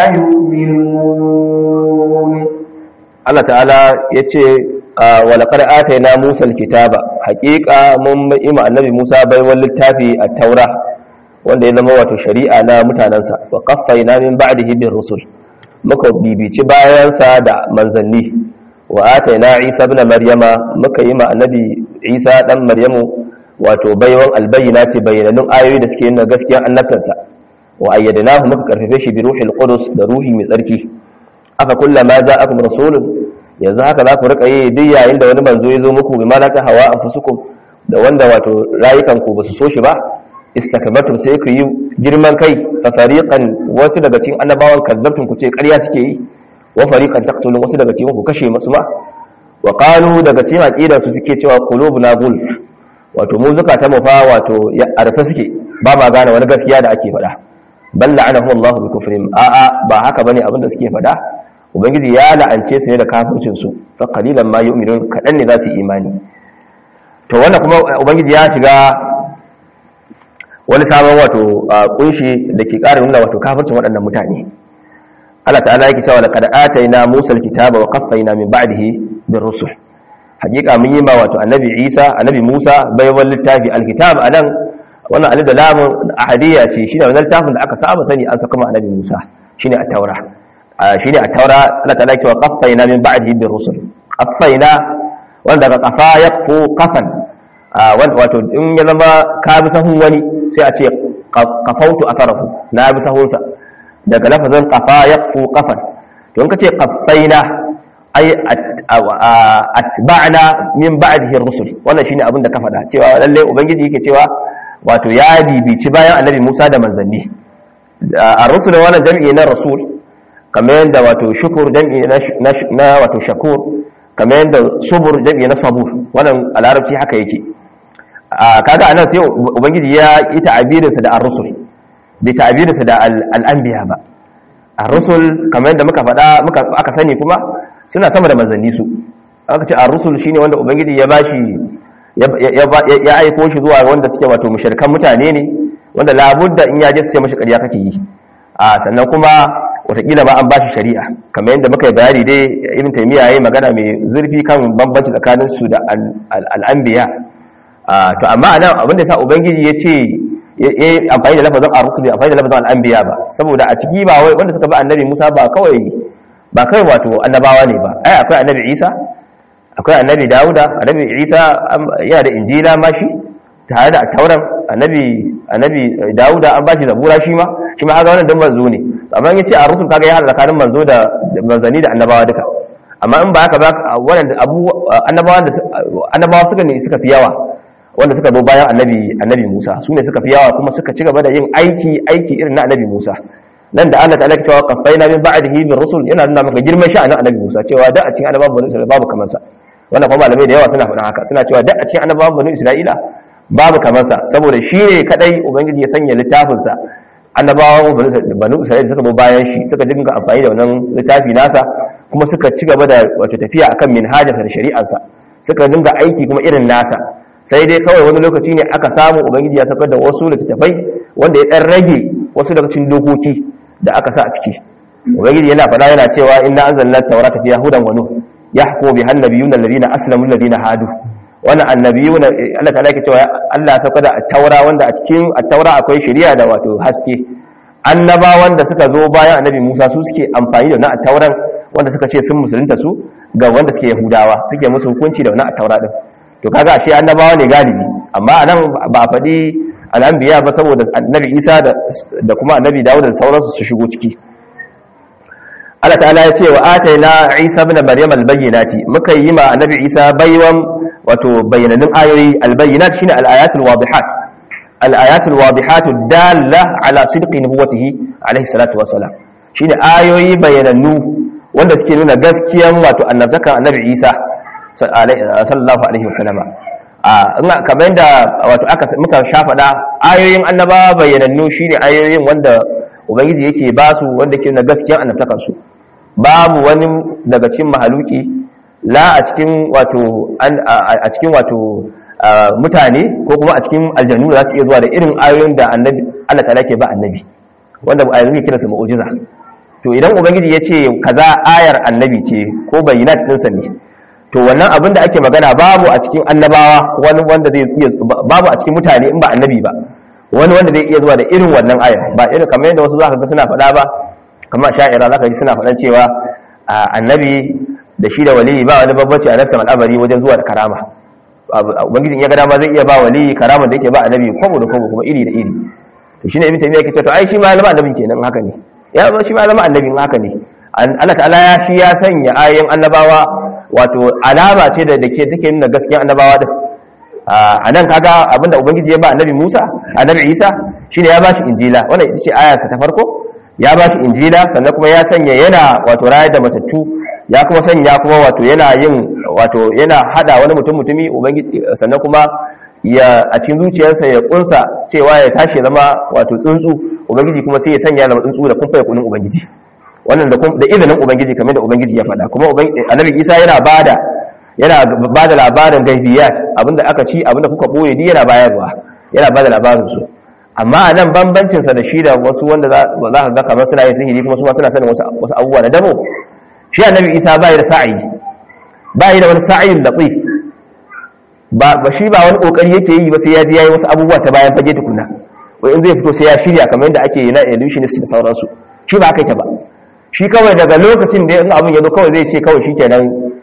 يؤمنون Allah ta'ala ya ce walaƙar ataina Musa kitaba haƙiƙa mun ima annabi Musa baiwan littafi a taura wanda ya zama wato shari'a na mutanensa wa qaffaina min ba'dihi bir rusul muka bibici bayansa da manzanni wa ataina Isa ibn Maryama muka yi ma annabi Isa dan Maryamu wato baiwan albayyinati bayyananun ayoyi da suke nuna gaskiyar annabtansa wa ayyadnahu muka karfafe shi bi ruhil qudus da ruhi mai tsarki aka kullama ja'akum rasulun yanzu haka za ku rika yi duk yayin da wani manzo ya zo muku bi malaka hawa anfusukum da wanda wato rayukan ku basu so shi ba istakbartum sai ku yi girman kai fa fariqan wasu daga cikin annabawan kazzabtum ku ce ƙarya suke yi wa fariqan taqtulun wasu daga cikin ku kashe masu ma wa qalu daga cikin aqidar su suke cewa qulubuna gulf wato mu zakata mu fa wato ya arfa suke ba ma gane wani gaskiya da ake faɗa bal la'anahu Allah bi kufrihim a'a ba haka bane abin da suke faɗa ubangiji ya la'ance su ne da kafircin su fa qalilan ma yu'minun kadan ne za su imani to wannan kuma ubangiji ya shiga wani sabon wato kunshi da ke ƙara nuna wato kafircin waɗannan mutane Allah ta'ala yake cewa laqad atayna Musa al-kitaba wa qaffayna min ba'dihi bir rusul hakika mun yi ma wato annabi Isa annabi Musa baiwan littafi al-kitab anan wannan alif da lamun ahadiyya ce shine wannan littafin da aka saba sani an saka ma annabi Musa shine at-taura shine at-taura Allah ta'ala yake cewa qaffayna min ba'dihi bir rusul qaffayna wanda daga qafa yaqfu qafan wato in ya zama ka bi sahun wani sai a ce qafautu atharahu na bi sahunsa daga lafazin qafa yaqfu qafan to in ka ce qaffaina ay atba'na min ba'dihi ar-rusul wannan shine abin da ka faɗa cewa lalle ubangiji yake cewa wato ya bibici bayan annabi Musa da manzanni ar-rusul wannan jami'i na rasul kamar yadda wato shukur jami'i na wato shakur kamar yadda subur jami'i na sabur wannan a larabci haka yake kaga anan sai ubangiji ya yi ta'abirinsa da ar-rusul bai ta'abirinsa da al-anbiya ba ar-rusul kamar yadda muka faɗa muka aka sani kuma suna sama da manzanni su aka ce ar-rusul shine wanda ubangiji ya bashi ya aiko shi zuwa wanda suke wato mushrikan mutane ne wanda labudda in ya je su ce mashi ƙarya kake yi a sannan kuma watakila ba an bashi shari'a kamar yadda muka yi bayani dai ibn taymiya yayi magana mai zurfi kan bambanci tsakanin su da al-anbiya to amma anan abin da sa ubangiji ya ce ya amfani da lafazin ar-rusul ya amfani da lafazin al-anbiya ba saboda a ciki ba wai wanda suka bi annabi Musa ba kawai ba kai wato annabawa ne ba ai akwai annabi Isa akwai annabi Dawuda annabi Isa yana da injila ma shi tare da tauran annabi annabi Dawuda an bashi zabura shi ma shi ma ga wannan dan manzo ne amma yace a rusul kaga ya hada tsakanin manzo da manzani da annabawa duka amma in ba haka ba wannan abu annabawa da annabawa suka ne suka fi yawa wanda suka zo bayan annabi annabi Musa su ne suka fi yawa kuma suka ci gaba da yin aiki aiki irin na annabi Musa nan da Allah ta'ala cewa qaffayna min ba'dihi bir rusul yana nuna maka girman sha'anin annabi Musa cewa da a cikin annabawan bani Isra'ila babu kamar sa wannan kuma malamai da yawa suna faɗin haka suna cewa da a cikin annabawan bani Isra'ila babu kamar sa saboda shi ne kadai ubangiji ya sanya littafin sa annabawan bani Isra'ila suka bi bayan shi suka dinga amfani da wannan littafi nasa kuma suka ci gaba da wato tafiya akan minhajarsa da shari'arsa suka dinga aiki kuma irin nasa sai dai kawai wani lokaci ne aka samu ubangiji ya saukar da wasu littattafai wanda ya dan rage wasu daga cikin dokoki da aka sa a ciki ubangiji yana faɗa yana cewa inna anzalna tawrata fiha hudan wa nur yahkumu biha an-nabiyyuna alladhina aslamu alladhina hadu wannan annabiyuna Allah ta yake cewa Allah ya saukar da at-taura wanda a cikin at-taura akwai shari'a da wato haske annabawan da suka zo bayan annabi Musa su suke amfani da wannan at-tauran wanda suka ce sun musulunta su ga wanda suke yahudawa suke musu hukunci da wannan at-taura din to kaga ashe annabawa ne galibi amma anan ba faɗi al'anbiya ba saboda annabi Isa da kuma annabi Dawud da sauransu su shigo ciki Allah ta'ala ya ce wa ataina Isa ibn Maryam al-bayyinati muka yi ma annabi Isa baiwan wato bayyananin ayoyi al-bayyinat shine al-ayatul wadihat al-ayatul wadihat dalla ala sidqi nubuwatihi alayhi salatu wassalam shine ayoyi bayyanannu wanda suke nuna gaskiyan wato annabtakan annabi Isa sallallahu alaihi wasallama a kamar yadda wato aka muka sha faɗa ayoyin annabawa bayyanannu shine ayoyin wanda ubangiji yake ba su wanda ke na gaskiyar annabtakar su babu wani daga cikin mahaluki la a cikin wato a cikin wato mutane ko kuma a cikin aljanu za su iya zuwa da irin ayoyin da annabi Allah ta'ala ke ba annabi wanda ayoyin ke kiransa mu'jiza to idan ubangiji ya ce kaza ayar annabi ce ko bayyana cikin sa ne to wannan abin da ake magana babu a cikin annabawa wani wanda zai iya babu a cikin mutane in ba annabi ba wani wanda zai iya zuwa da irin wannan ayar ba irin kamar yadda wasu zaka ga suna faɗa ba kamar sha'ira zaka ji suna faɗan cewa annabi da shi da waliyi ba wani babbaci a nafsin al'amari wajen zuwa da karama ubangiji in ya ga dama zai iya ba waliyi karama da yake ba annabi kwabo da kwabo kuma iri da iri to shine ibn taymiya yake cewa to ai shi ma zama annabin kenan haka ne ya shi ma zama annabin haka ne Allah ta'ala ya shi ya sanya ayoyin annabawa wato alama ce da dake take nuna gaskiyar annabawa din a nan kaga abinda ubangiji ya ba annabi Musa annabi Isa shine ya ba shi injila wannan ita ce ayarsa ta farko ya ba shi injila sannan kuma ya sanya yana wato rayar da matattu ya kuma sanya kuma wato yana yin wato yana hada wani mutum mutumi ubangiji sannan kuma ya a cikin zuciyarsa ya kunsa cewa ya tashi zama wato tsuntsu ubangiji kuma sai ya sanya zama tsuntsu da kun fa kunin ubangiji wannan da da izinin ubangiji kamar da ubangiji ya faɗa kuma annabi Isa yana bada yana bada labarin gaibiyat abinda aka ci abinda kuka boye di yana bayarwa yana bada labarin su amma a nan bambancin sa da shi da wasu wanda za ka ga kamar suna yin sihiri kuma su ma suna sanin wasu wasu abubuwa da dabo shi annabi Isa bai da sa'i bai da wani sa'in latif ba ba shi ba wani kokari yake yi ba sai ya je yayi wasu abubuwa ta bayan fage tukuna wai in zai fito sai ya shirya kamar yadda ake yi na illusionist da sauransu shi ba kai ta ba shi kawai daga lokacin da in abin ya zo kawai zai ce kawai shikenan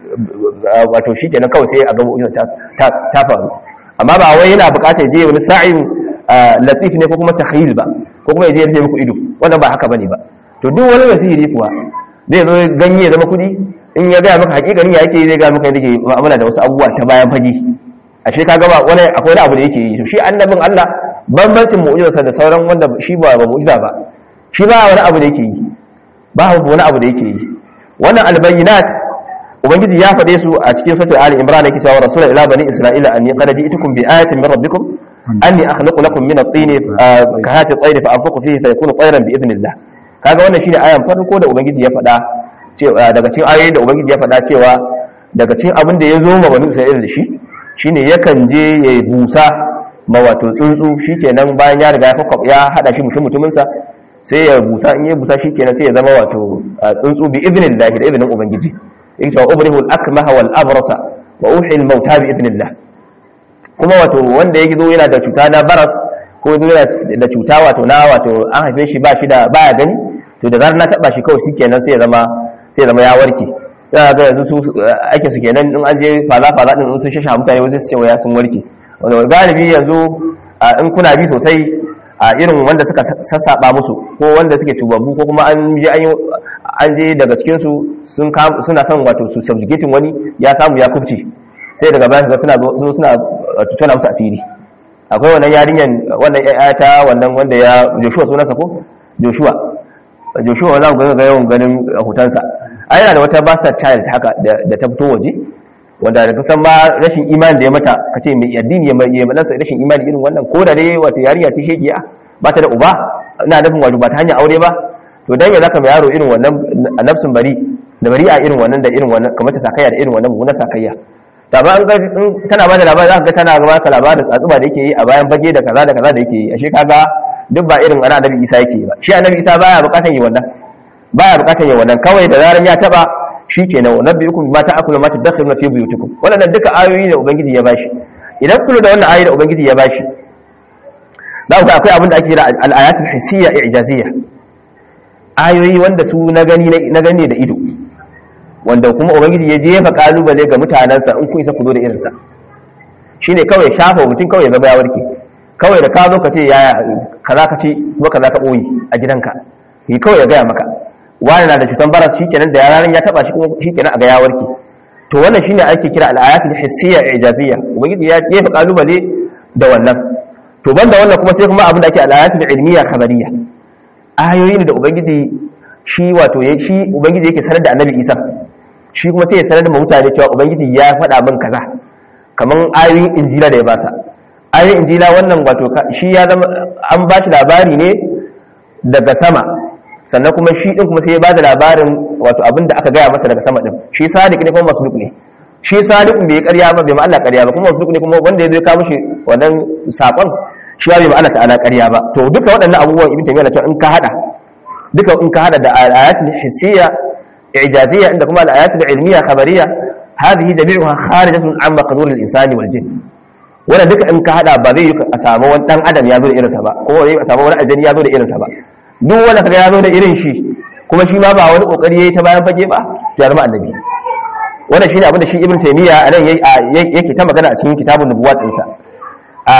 wato shikenan kawai sai a ga mu'jiza ta ta faru amma ba wai yana buƙatar je wani sa'in latif ne ko kuma takhyil ba ko kuma ya je ya rufe muku ido wannan ba haka bane ba to duk wani mai sihiri kuwa zai zo ganye ya zama kuɗi in ya gaya maka hakikanin ya yake zai gaya maka yadda ke mu'amala da wasu abubuwa ta bayan fage ashe ka gaba wani akwai wani abu da yake yi shi annabin Allah bambancin mu'jizarsa da sauran wanda shi ba ba mu'jiza ba shi ba wani abu da yake yi ba wani abu da yake yi wannan albayyinat ubangiji ya faɗe su a cikin suratul ali imran yake cewa rasulun ila bani isra'ila anni qad ji'tukum bi ayatin min rabbikum anni akhluqu lakum min at-tin ka hati at-tayr fa anfukhu fihi fa yakunu tayran bi idnillah kaga wannan shine ayan farko da ubangiji ya faɗa daga cikin ayoyin da ubangiji ya faɗa cewa daga cikin abin da ya zo ma bani isra'ila da shi shine yakan je ya yi busa ma wato tsuntsu shikenan bayan ya riga ya fakwab ya hada shi mutum mutuminsa sai ya busa in ya busa shikenan sai ya zama wato tsuntsu bi idnillah da idnin ubangiji yake cewa ubrihu al-akmaha wal abrasa wa uhi al-mauta bi idnillah kuma wato wanda yake zo yana da cuta na baras ko zo yana da cuta wato na wato an haife shi ba shi da baya gani to da zarar na taba shi kawai shikenan sai ya zama sai ya zama ya warke za ga yanzu su ake su kenan in an je fala fala din in sun shasha mutane wasu su ce waya sun warke wanda galibi yanzu in kuna bi sosai a irin wanda suka sassaba musu ko wanda suke tubabbu ko kuma an je an je daga cikin su sun suna son wato su subjugating wani ya samu ya kubce sai daga baya ga suna zo suna tutuna musu asiri akwai wannan yarinyan wannan ta wannan wanda ya Joshua sunansa ko Joshua Joshua za ku ga yawan ganin hutansa a yana da wata bastard child haka da ta fito waje wanda da kusan ma rashin imani da ya mata ka ce mai addini ya malansa rashin imani irin wannan ko da dai wata yarinya ce shegiya ba ta da uba ina nufin wato ba ta hanyar aure ba to dan ya zaka mai yaro irin wannan a nafsin bari da bari a irin wannan da irin wannan kamar ta sakayya da irin wannan mummunan sakayya ta ba in tana ba da labari zaka ga tana ga ka labarin tsatsuba da yake yi a bayan fage da kaza da kaza da yake yi ashe kaga duk ba irin ana annabi Isa yake yi ba shi annabi Isa baya bukatan yi wannan baya bukatar yin wannan kawai da zaran ya taba shikenan wa nabiyukum bima ta'kulu ma tadakhiruna fi buyutikum wannan duka ayoyi da ubangiji ya bashi idan kullu da wannan ayoyi da ubangiji ya bashi za ku akwai abin da ake kira al-ayatul hissiyya i'jaziyya ayoyi wanda su na gani na gani da ido wanda kuma ubangiji ya jefa kalubale ga mutanansa in kun isa ku zo da irinsa shine kawai shafa mutum kawai ya zama ya warke kawai da ka zo ka ce yaya kaza ka ce kuma kaza ka boye a gidanka yi kawai ya gaya maka wani na da cutar baras shikenan da yaran ya taba shi kuma shikenan a ga ya warke to wannan shine ake kira al-ayatul hissiyya ijaziyya ubangiji ya jefa kalubale da wannan to banda wannan kuma sai kuma abin da ake al-ayatul ilmiyya khabariyya ayoyi ne da ubangiji shi wato ya shi ubangiji yake sanar da annabi Isa shi kuma sai ya sanar da mutane cewa ubangiji ya faɗa min kaza kaman ayoyin injila da ya basa ayoyin injila wannan wato shi ya zama an ba shi labari ne daga sama sannan kuma shi din kuma sai ya bada labarin wato abin da aka gaya masa daga sama din shi sadiq ne kuma masduq ne shi sadiq bai karya ba bai ma Allah karya ba kuma masduq ne kuma wanda ya zo kawo mishi wannan sakon shi bai ma Allah ta'ala karya ba to duka waɗannan abubuwan ibn taymiya na in ka hada duka in ka hada da ayatul hissiyya ijaziyya inda kuma al-ayatul ilmiyya khabariyya hadhihi jami'uha kharidatun an maqdur al-insani wal jinn wannan duka in ka hada ba zai yi a samu wani dan adam ya zo da irinsa ba ko a samu wani aljani ya zo da irinsa ba duk wanda kaga ya zo da irin shi kuma shi ma ba wani kokari yayi ta bayan fage ba ya zama annabi wannan shine abin da shi ibn taymiya anan yake ta magana a cikin kitabun nubuwat ɗinsa a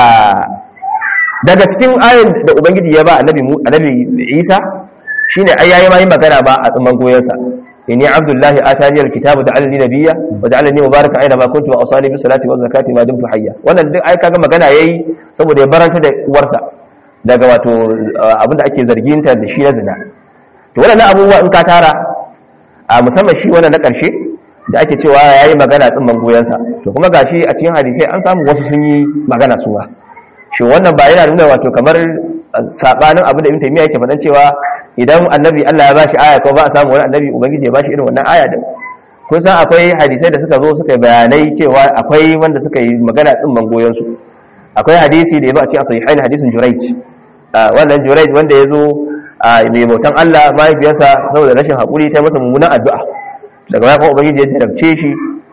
daga cikin ayin da ubangiji ya ba annabi annabi isa shine ai yayi ma yin magana ba a tsaman goyensa inni abdullahi atani alkitabu ja'alni nabiyya wa ja'alni mubarakan aina ma kuntu wa awsani bi salati wa zakati ma dumtu hayya wannan duk ai kaga magana yayi saboda ya baranta da uwarsa daga wato abinda ake zargin ta da shi na zina to wannan abubuwa in ka tara a musamman shi wannan na karshe da ake cewa yayi magana tsimman goyensa to kuma gashi a cikin hadisi an samu wasu sun yi magana su ba shi wannan ba yana nuna wato kamar sabanin abin da ibn taymiya yake faɗan cewa idan annabi Allah ya bashi aya ko ba a samu wani annabi ubangiji ya bashi irin wannan aya din kun san akwai hadisai da suka zo suka yi bayanai cewa akwai wanda suka yi magana tsimman goyon su akwai hadisi da ya zo a cikin sahihain hadisin Jurayj wannan Jurayj wanda ya zo mai bautan Allah mahaifiyarsa saboda rashin hakuri ta masa mummunan addu'a daga baya kuma ubangiji ya jarabce shi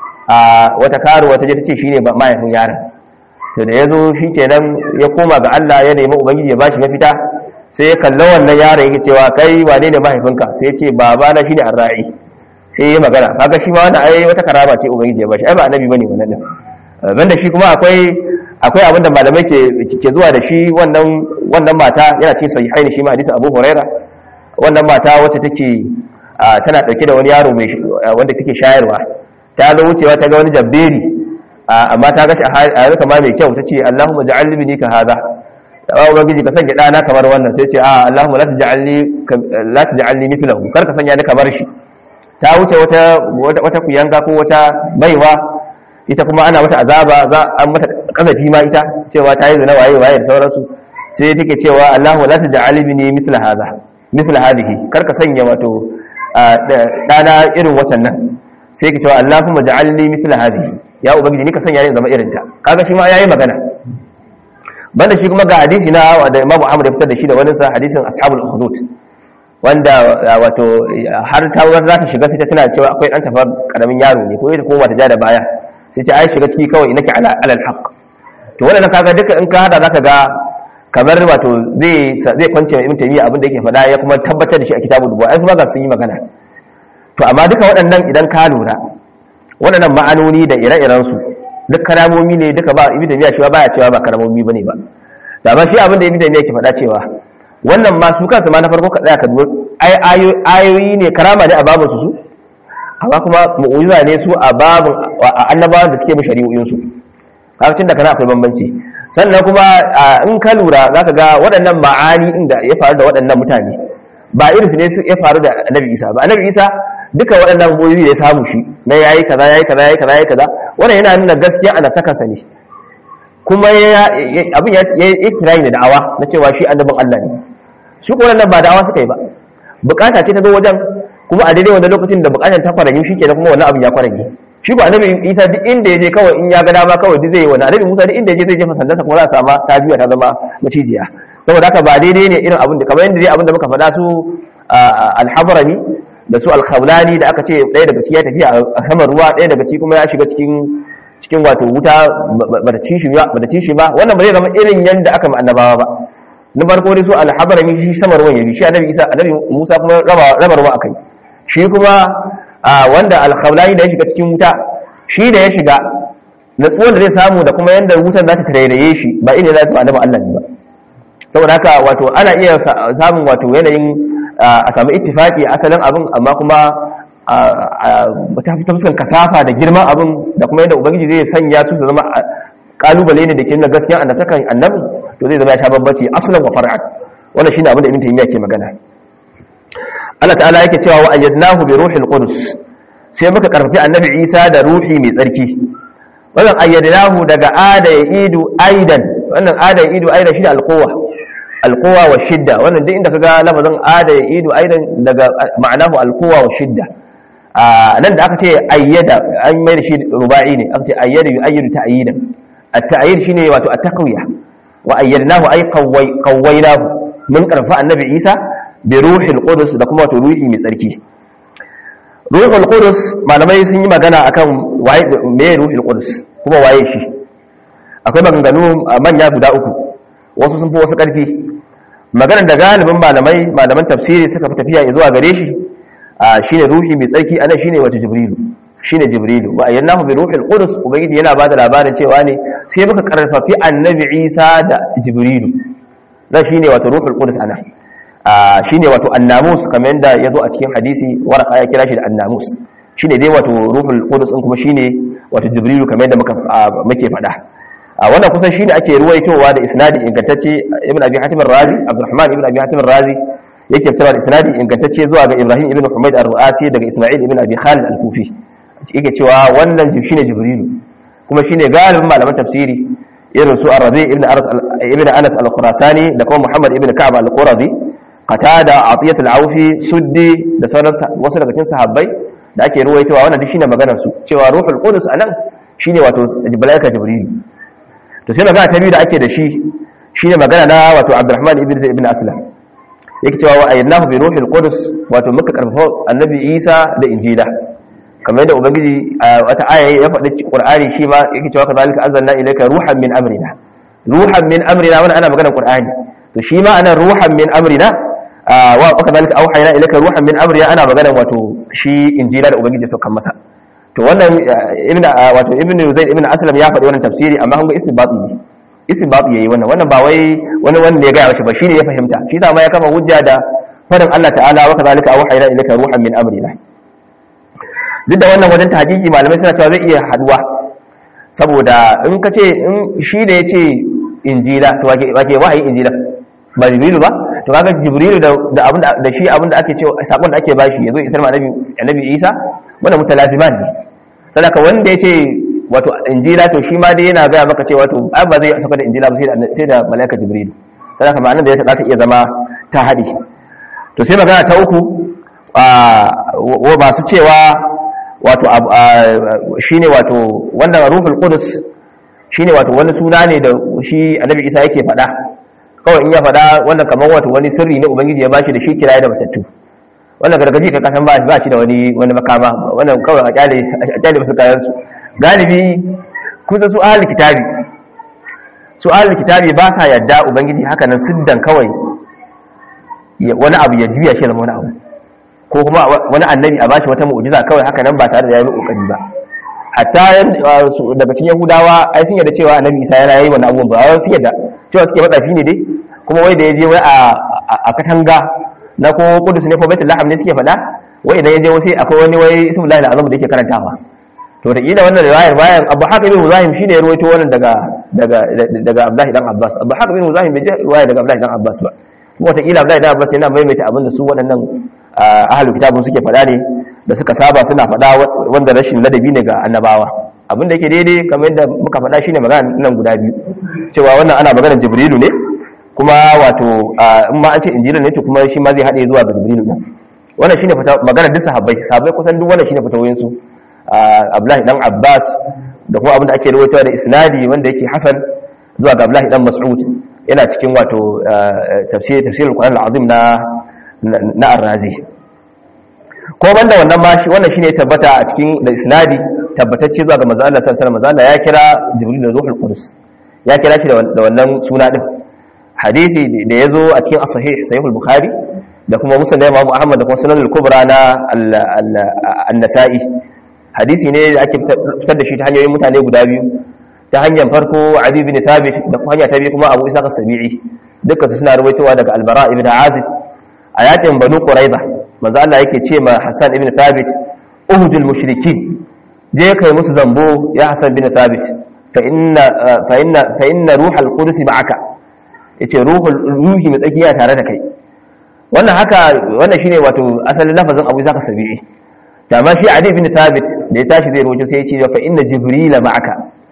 a wata karuwa ta je ta ce shine mahaifin yaron to da ya zo shi kenan ya koma ga Allah ya nemi ubangiji ya bashi mafita sai ya kalla wannan yaron yake cewa kai wane ne mahaifinka sai ya ce baba na shine arra'i sai ya magana kaga shi ma wannan ai wata karama ce ubangiji ya bashi ai ba annabi bane wannan din banda shi kuma akwai akwai abinda malamai ke ke zuwa da shi wannan wannan mata yana cikin sahihaini shi ma hadisin Abu Huraira wannan mata wacce take tana dauke da wani yaro mai wanda take shayarwa ta zo wucewa ta ga wani jabberi amma ta ga a yanzu kama mai kyau ta ce Allahumma ja'alni bini ka hada ya ubangiji ka sanya dana kamar wannan sai ce a Allahumma la taj'alni la taj'alni mithlahu kar ka sanya ni kamar shi ta wuce wata wata kuyanga ko wata baiwa ita kuma ana mata azaba za an mata kazafi ma ita cewa ta yi zina waye waye da sauransu sai take cewa Allahumma la taj'alni bini mithla hada mithla hadhihi kar ka sanya wato dana irin wacan nan sai ka cewa Allahumma ja'alni mithla hadhihi ya ubangiji ni ka sanya ni zama irin ta kaga shi ma yayi magana banda shi kuma ga hadisi na da Imam Ahmad ya fitar da shi da wani sa hadisin ashabul ukhdud wanda wato har ta za ta shiga sai ta tana cewa akwai dan tafa karamin yaro ne ko ita koma ta ja da baya sai ce ai shiga ciki kawai inaki ala alal haqq to wannan kaga duka in ka hada zaka ga kamar wato zai zai kwance mai ibn taymiya abin da yake faɗa ya kuma tabbatar da shi a kitabul dubu ai kuma ga sun yi magana to amma duka waɗannan idan ka lura waɗannan ma'anoni da ire-irensu duk karamomi ne duka ba ibi da miya cewa baya cewa ba karamomi bane ba da ba shi abin da ibi da miya ke faɗa cewa wannan ma su kansu ma na farko ka tsaya ka dubo ayoyi ne karama ne a babin su amma kuma mu'ujiza ne su a babin annabawan da suke bi shari'o'in su kaga tun da kana akwai bambanci sannan kuma in ka lura zaka ga waɗannan ma'ani inda ya faru da waɗannan mutane ba irin su ne ya faru da annabi isa ba annabi isa duka waɗannan mu'ujiza da ya samu shi na yayi kaza yayi kaza yayi kaza yayi kaza wannan yana nuna gaskiya ana takansa ne kuma abin ya yi kirayi da da'awa na cewa shi annabin Allah ne su kuma nan ba da'awa suka yi ba bukata ce ta zo wajen kuma a daidai wanda lokacin da bukatar ta kwaranyi shi kenan kuma wannan abin ya kwaranyi shi ba annabi Isa duk inda ya je kawai in ya ga dama kawai duk zai yi wannan annabi Musa duk inda ya je zai jefa sandarsa kuma za a sama ta juya ta zama macijiya saboda haka ba daidai ne irin abin da kamar yadda dai abin da muka faɗa su alhabrani da su alkhawlani da aka ce ɗaya daga ciki ya tafiya a saman ruwa ɗaya daga ciki kuma ya shiga cikin cikin wato wuta ba da ci shi ba ba da ci shi ba wannan ba zai zama irin yanda aka ma annabawa ba na farko dai su alhabrani shi sama ruwan yabi shi annabi Isa annabi Musa kuma raba raba ruwa akai shi kuma wanda alkhawlani da ya shiga cikin wuta shi da ya shiga natsuwan da zai samu da kuma yanda wutan za ta tarairaye shi ba ina za ta annabi Allah ne ba saboda haka wato ana iya samun wato yanayin a samu ittifaki asalin abin amma kuma ta fi fuskan kasafa da girman abin da kuma yadda ubangiji zai sanya su su zama kalubale ne da ke nuna gaskiya annabtakan annabi to zai zama ya sha babbaci asalin wa far'an wannan shine abin da ibn taymiya ke magana Allah ta'ala yake cewa wa ayyadnahu bi ruhil qudus sai muka karfafi annabi Isa da ruhi mai tsarki wannan ayyadnahu daga ada ya idu aidan wannan ada ya idu aidan shi da alquwa alquwa wa shidda wannan duk inda kaga lafazin ada ya idu aidan daga ma'anahu alquwa wa shidda a nan da aka ce ayyada an mai da shi ruba'i ne aka ce ayyada yu'ayyidu ta'yidan at-ta'yid shine wato at-taqwiya wa ayyadnahu ay qawwaynahu mun karfa annabi Isa bi ruhil qudus da kuma wato ruhi mai tsarki ruhul qudus malamai sun yi magana akan waye me ruhul qudus kuma waye shi akwai maganganu manya guda uku wasu sun fi wasu karfi maganar da galibin malamai malaman tafsiri suka fi tafiya zuwa gare shi shine ruhi mai tsarki ana shine wato jibrilu shine jibrilu wa ayyanahu bi ruhil qudus ubangiji yana bada labarin cewa ne sai muka karfafi annabi isa da jibrilu da shine wato ruhul qudus ana shine wato annamus kamar yadda yazo a cikin hadisi waraka ya kira shi da annamus shine dai wato ruhul qudus din kuma shine wato jibrilu kamar yadda muka muke faɗa a wannan kusan shine ake ruwaitowa da isnadi ingantacce ibn abi hatim ar-razi abdurrahman ibn abi hatim ar-razi yake fitarwa da isnadi ingantacce zuwa ga ibrahim ibn humayd ar-ru'asi daga isma'il ibn abi khalid al-kufi yake cewa wannan shine jibrilu kuma shine galibin malaman tafsiri irin su ar-rabi ibn anas ibn anas al-khurasani da kuma muhammad ibn ka'ab al-qurazi qatada atiyat al-awfi suddi da sauran wasu daga cikin sahabbai da ake ruwaitowa wannan duk shine maganar su cewa ruhul qudus anan shine wato malaika jibrilu to sai magana ta biyu da ake da shi shine magana na wato abdurrahman ibn zaid ibn aslam yake cewa wa ayyadnahu bi ruhil qudus wato muka karfafa annabi isa da injila kamar yadda ubangiji a wata aya ya faɗi qur'ani shi ma yake cewa kadhalika anzalna ilayka ruhan min amrina ruhan min amrina wannan ana magana qur'ani to shi ma ana ruhan min amrina wa kadhalika auhayna ilayka ruhan min amrina ana magana wato shi injila da ubangiji saukan masa to wannan ibn wato ibn zaid ibn aslam ya faɗi wannan tafsiri amma kun ga istinbati ne istinbati yayi wannan wannan ba wai wani wanda ya ga shi ba shine ya fahimta shi yasa ma ya kama hujja da fadin Allah ta'ala wa kadhalika auhayna ilayka ruhan min amrina duk da wannan wajen tahqiqi malamai suna cewa zai iya haduwa saboda in ka ce in shi da yace injila to wake wake wahayi injila ba jibrilu ba to kaga jibrilu da da abin da shi abin da ake cewa sakon da ake bashi yazo isar ma annabi annabi Isa wannan mutalaziman ne sadaka wanda yace wato injila to shi ma dai yana gaya maka cewa to ai ba zai saka da injila ba sai da sai da malaika jibrilu sadaka ma'anar da ya ta iya zama ta hadi to sai magana ta uku wa ba su cewa wato shine wato wannan ruhul qudus shine wato wani suna ne da shi annabi Isa yake faɗa kawai in ya faɗa wannan kamar wato wani sirri ne ubangiji ya bashi da shi kiraye da matattu wannan gargaji ka kasan ba ba shi da wani wani makama wannan kawai a kyale a kyale musu kayan su galibi kusa su ahli kitabi su ahli kitabi ba sa yadda ubangiji haka nan siddan kawai wani abu ya juya shi da wani abu ko kuma wani annabi a bashi wata mu'jiza kawai haka nan ba tare da yayi kokari ba hatta daga cikin yahudawa ai sun yarda cewa annabi isa yana yi wannan abubuwan ba wai sun yarda cewa suke matsafi ne dai kuma wai da ya je wai a katanga na ko kudus ne ko baitul laham ne suke faɗa wai idan ya je wasu akwai wani wai ismu lahi azam da yake karantawa to da kila wannan riwayar bayan abu haka ibn muzahim shine ya rawaito wannan daga daga daga abdullahi dan abbas abu haka ibn muzahim bai je riwaya daga abdullahi dan abbas ba kuma wata kila abdullahi dan abbas yana maimaita abin da su waɗannan ahlul kitabun suke faɗa ne da suka saba suna faɗa wanda rashin ladabi ne ga annabawa abin da yake daidai kamar yadda muka faɗa shine magana nan guda biyu cewa wannan ana maganar jibrilu ne kuma wato in ma an ce injila ne to kuma shi ma zai haɗe zuwa ga jibrilu ne wannan shine fata magana duk sahabbai sahabbai kusan duk wannan shine fatawoyin su abdullahi dan abbas da kuma abin da ake rawaitowa da isnadi wanda yake hasan zuwa ga abdullahi dan mas'ud yana cikin wato tafsir tafsirul qur'an al-azim na na ar-razi ko banda wannan ma shi wannan shine tabbata a cikin da isnadi tabbatacce zuwa ga manzo Allah sallallahu alaihi wasallam ya kira jibril da ruhul qudus ya kira shi da wannan suna din hadisi da yazo a cikin as-sahih sahih al-bukhari da kuma musnad Imam Ahmad da kuma sunan al-kubra na an-nasa'i hadisi ne da ake fitar da shi ta hanyoyin mutane guda biyu ta hanyar farko Ali bin Thabit da kuma hanya ta biyu kuma Abu Isa as-Sabi'i dukkan su suna rawaitowa daga Al-Bara ibn Azib a yakin Banu Quraiza manzo Allah yake ce ma Hassan ibn Thabit uhudul mushrikin je kai musu zambo ya Hassan ibn Thabit fa inna fa inna fa inna ruhul qudus ma'aka yace ruhul ruhi mai tsakiya tare da kai wannan haka wannan shine wato asalin lafazin Abu Isa as-Sabi'i da ma shi Ali ibn Thabit da ya tashi zai rojo sai ya ce fa inna jibrila ma'aka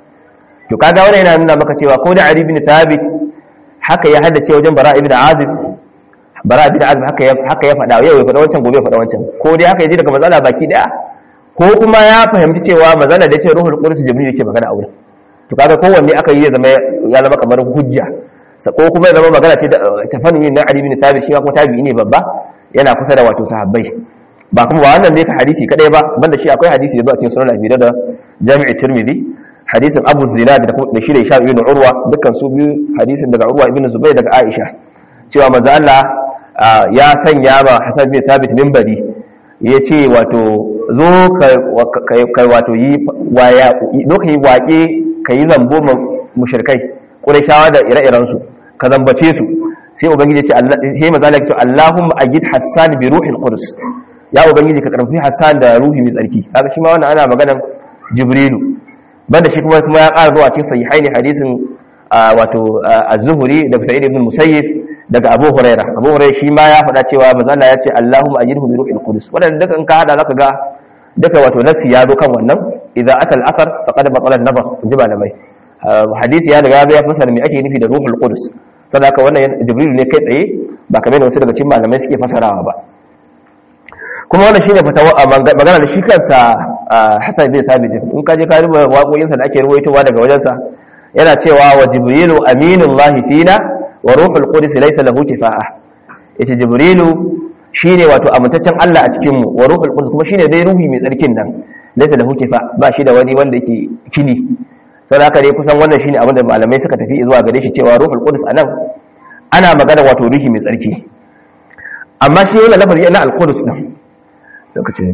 to kaga wannan yana nuna maka cewa ko da Ali ibn Thabit haka ya haddace wajen Bara ibn Azib Bara ibn Azib haka ya haka ya faɗa yau ya faɗa wancan gobe ya faɗa wancan ko dai haka ya ji daga mazala baki daya ko kuma ya fahimci cewa mazala da ce ruhul qudus jibril yake magana a wurin to kaga kowanne aka yi ya zama ya zama kamar hujja ko kuma ya zama magana ce ta fannin na Ali ibn Thabit shi kuma tabi'i ne babba yana kusa da wato sahabbai ba kuma ba wannan ne ka hadisi kadai ba banda shi akwai hadisi da zuwa cikin sunan Abi da Jami'i Tirmidhi hadisin Abu Zinad da da shi da Isha ibn Urwa dukkan su biyu hadisin daga Urwa ibn Zubayr daga Aisha cewa manzo Allah ya sanya ma Hasan bin Thabit minbari yace wato zo kai wato yi waya zo kai waƙe kai zambo mushrikai Qurayshawa da ire-iren su ka zambace su sai ubangiji ce Allah sai manzo Allah ya ce Allahumma ajid Hassan bi ruhil qudus ya ubangiji ka karfi Hassan da ruhi mai tsarki kaga shi ma wannan ana maganar Jibrilu banda shi kuma kuma ya ƙara zuwa cikin sahihaini hadisin wato az-Zuhri da Sa'id ibn Musayyib daga Abu Huraira Abu Huraira shi ma ya faɗa cewa manzo Allah ya ce Allahumma ajidhu bi ruhil qudus wannan duka in ka hada zaka ga duka wato nasi ya zo kan wannan idza ata al-athar faqad batala an-nabar inji malamai hadisi ya riga ya fasara me ake nufi da ruhul qudus saboda wannan Jibril ne kai tsaye ba kamar wasu daga cikin malamai suke fasarawa ba kuma wannan shine fatawa magana da shi kansa Hassan bin Thabit in ka je ka rubuta waƙoƙinsa da ake ruwaitowa daga wajensa yana cewa wa jibrilu aminullahi fina wa ruhul qudus laysa lahu kifa'a yace jibrilu shine wato amintaccen Allah a cikin mu wa ruhul qudus kuma shine dai ruhi mai tsarkin nan laysa lahu kifa ba shi da wani wanda yake kini saboda haka dai kusan wannan shine abin da malamai suka tafi zuwa gare shi cewa ruhul qudus anan ana magana wato ruhi mai tsarki amma shi wannan lafazi na al-qudus din lokacin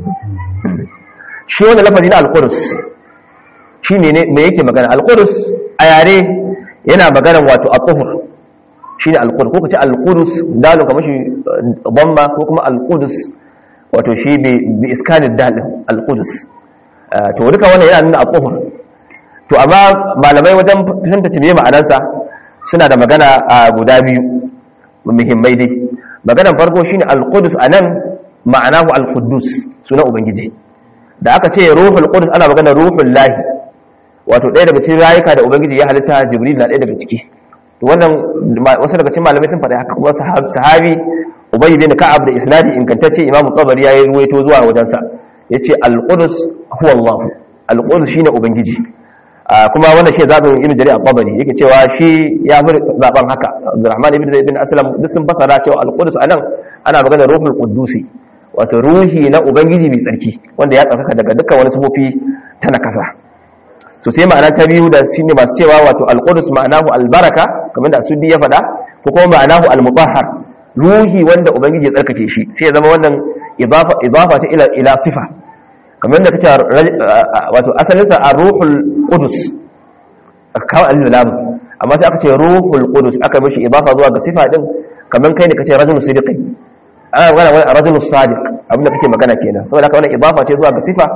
shi wannan lafazi na al-qudus shi ne me yake magana al-qudus a yare yana magana wato at-tuhur shi ne al-qudus ko kace al-qudus dalu kamar shi dhamma ko kuma al-qudus wato shi bi iskanid dal al-qudus to duka wannan yana nuna at-tuhur to amma malamai wajen tantance me ma'anarsa suna da magana guda biyu muhimmai dai maganar farko shine al-qudus anan ma'anahu al-quddus suna ubangiji da aka ce ruhul qudus ana magana ruhul lahi wato ɗaya daga cikin rayuka da ubangiji ya halitta jibril na ɗaya daga ciki to wannan wasu daga cikin malamai sun faɗi haka kuma sahabi ubay bin ka'ab da isnadi ingantacce imamu tabari ya yi ruwaito zuwa wajensa yace al-qudus huwa allah al-qudus shine ubangiji kuma wannan shi zaɓin ibn jarir al-tabari yake cewa shi ya fi zaɓen haka abdurrahman ibn zaid bin aslam duk sun fasara cewa al-qudus anan ana magana ruhul qudusi wato ruhi na ubangiji mai tsarki wanda ya tsarkaka daga dukkan wani sufofi ta nakasa to sai ma'ana ta biyu da shine masu cewa wato al-qudus ma'anahu al-baraka kamar da asudi ya faɗa ko kuma ma'anahu al-mutahhar ruhi wanda ubangiji ya tsarkake shi sai ya zama wannan idafa idafa ta ila ila sifa kamar da kace wato asalin sa ar-ruhul qudus kawo al-lam amma sai aka ce ruhul qudus aka mishi idafa zuwa ga sifa din kamar kai ne kace rajulun sidiqi ana magana wani rajulun sadiq abinda kake magana kenan saboda haka wannan idafa ce zuwa ga sifa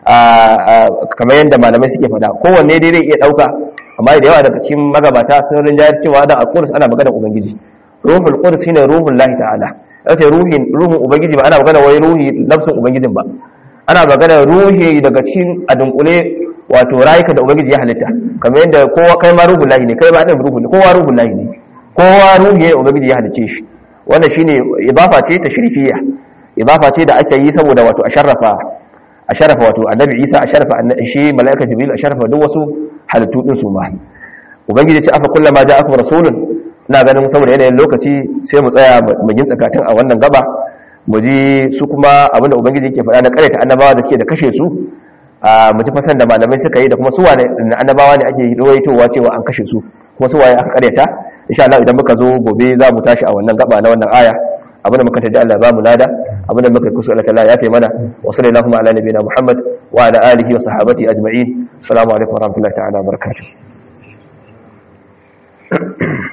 kamar yadda malamai suke faɗa kowanne dai zai iya ɗauka amma da yawa daga cikin magabata sun rinjayar cewa da al-qudus ana magana ubangiji ruhul qudus shine ruhul lahi ta'ala yace ruhin ruhun ubangiji ba ana magana wai ruhi nafsin ubangijin ba ana magana ruhi daga cikin adunkule wato rayuka da ubangiji ya halitta kamar yadda kowa kai ma ruhul lahi ne kai ma ɗan ruhul kowa ruhul lahi ne kowa ruhi ne ubangiji ya halicce shi wannan shine idafa ce ta shirfiya idafa ce da ake yi saboda wato a sharrafa a sharafa wato annabi isa a sharafa shi mala'ika jibril a sharafa duk wasu halittu din su ma ubangiji ce afa kullama ja'akum rasulun ina ganin saboda yanayin lokaci sai mu tsaya mu gin tsakatin a wannan gaba mu ji su kuma abinda ubangiji yake faɗa na ƙareta annabawa da suke da kashe su a mu ji fasan da malamai suka yi da kuma su wane annabawa ne ake rawaitowa cewa an kashe su kuma su waye aka ƙareta insha Allah idan muka zo gobe za mu tashi a wannan gaba na wannan aya abinda muka taji Allah ba mu lada abinda muka kusa Allah ta'ala ya fi mana wa sallallahu ala nabiyina Muhammad wa ala alihi wa sahabati ajma'in assalamu alaikum wa rahmatullahi ta'ala wa barakatuh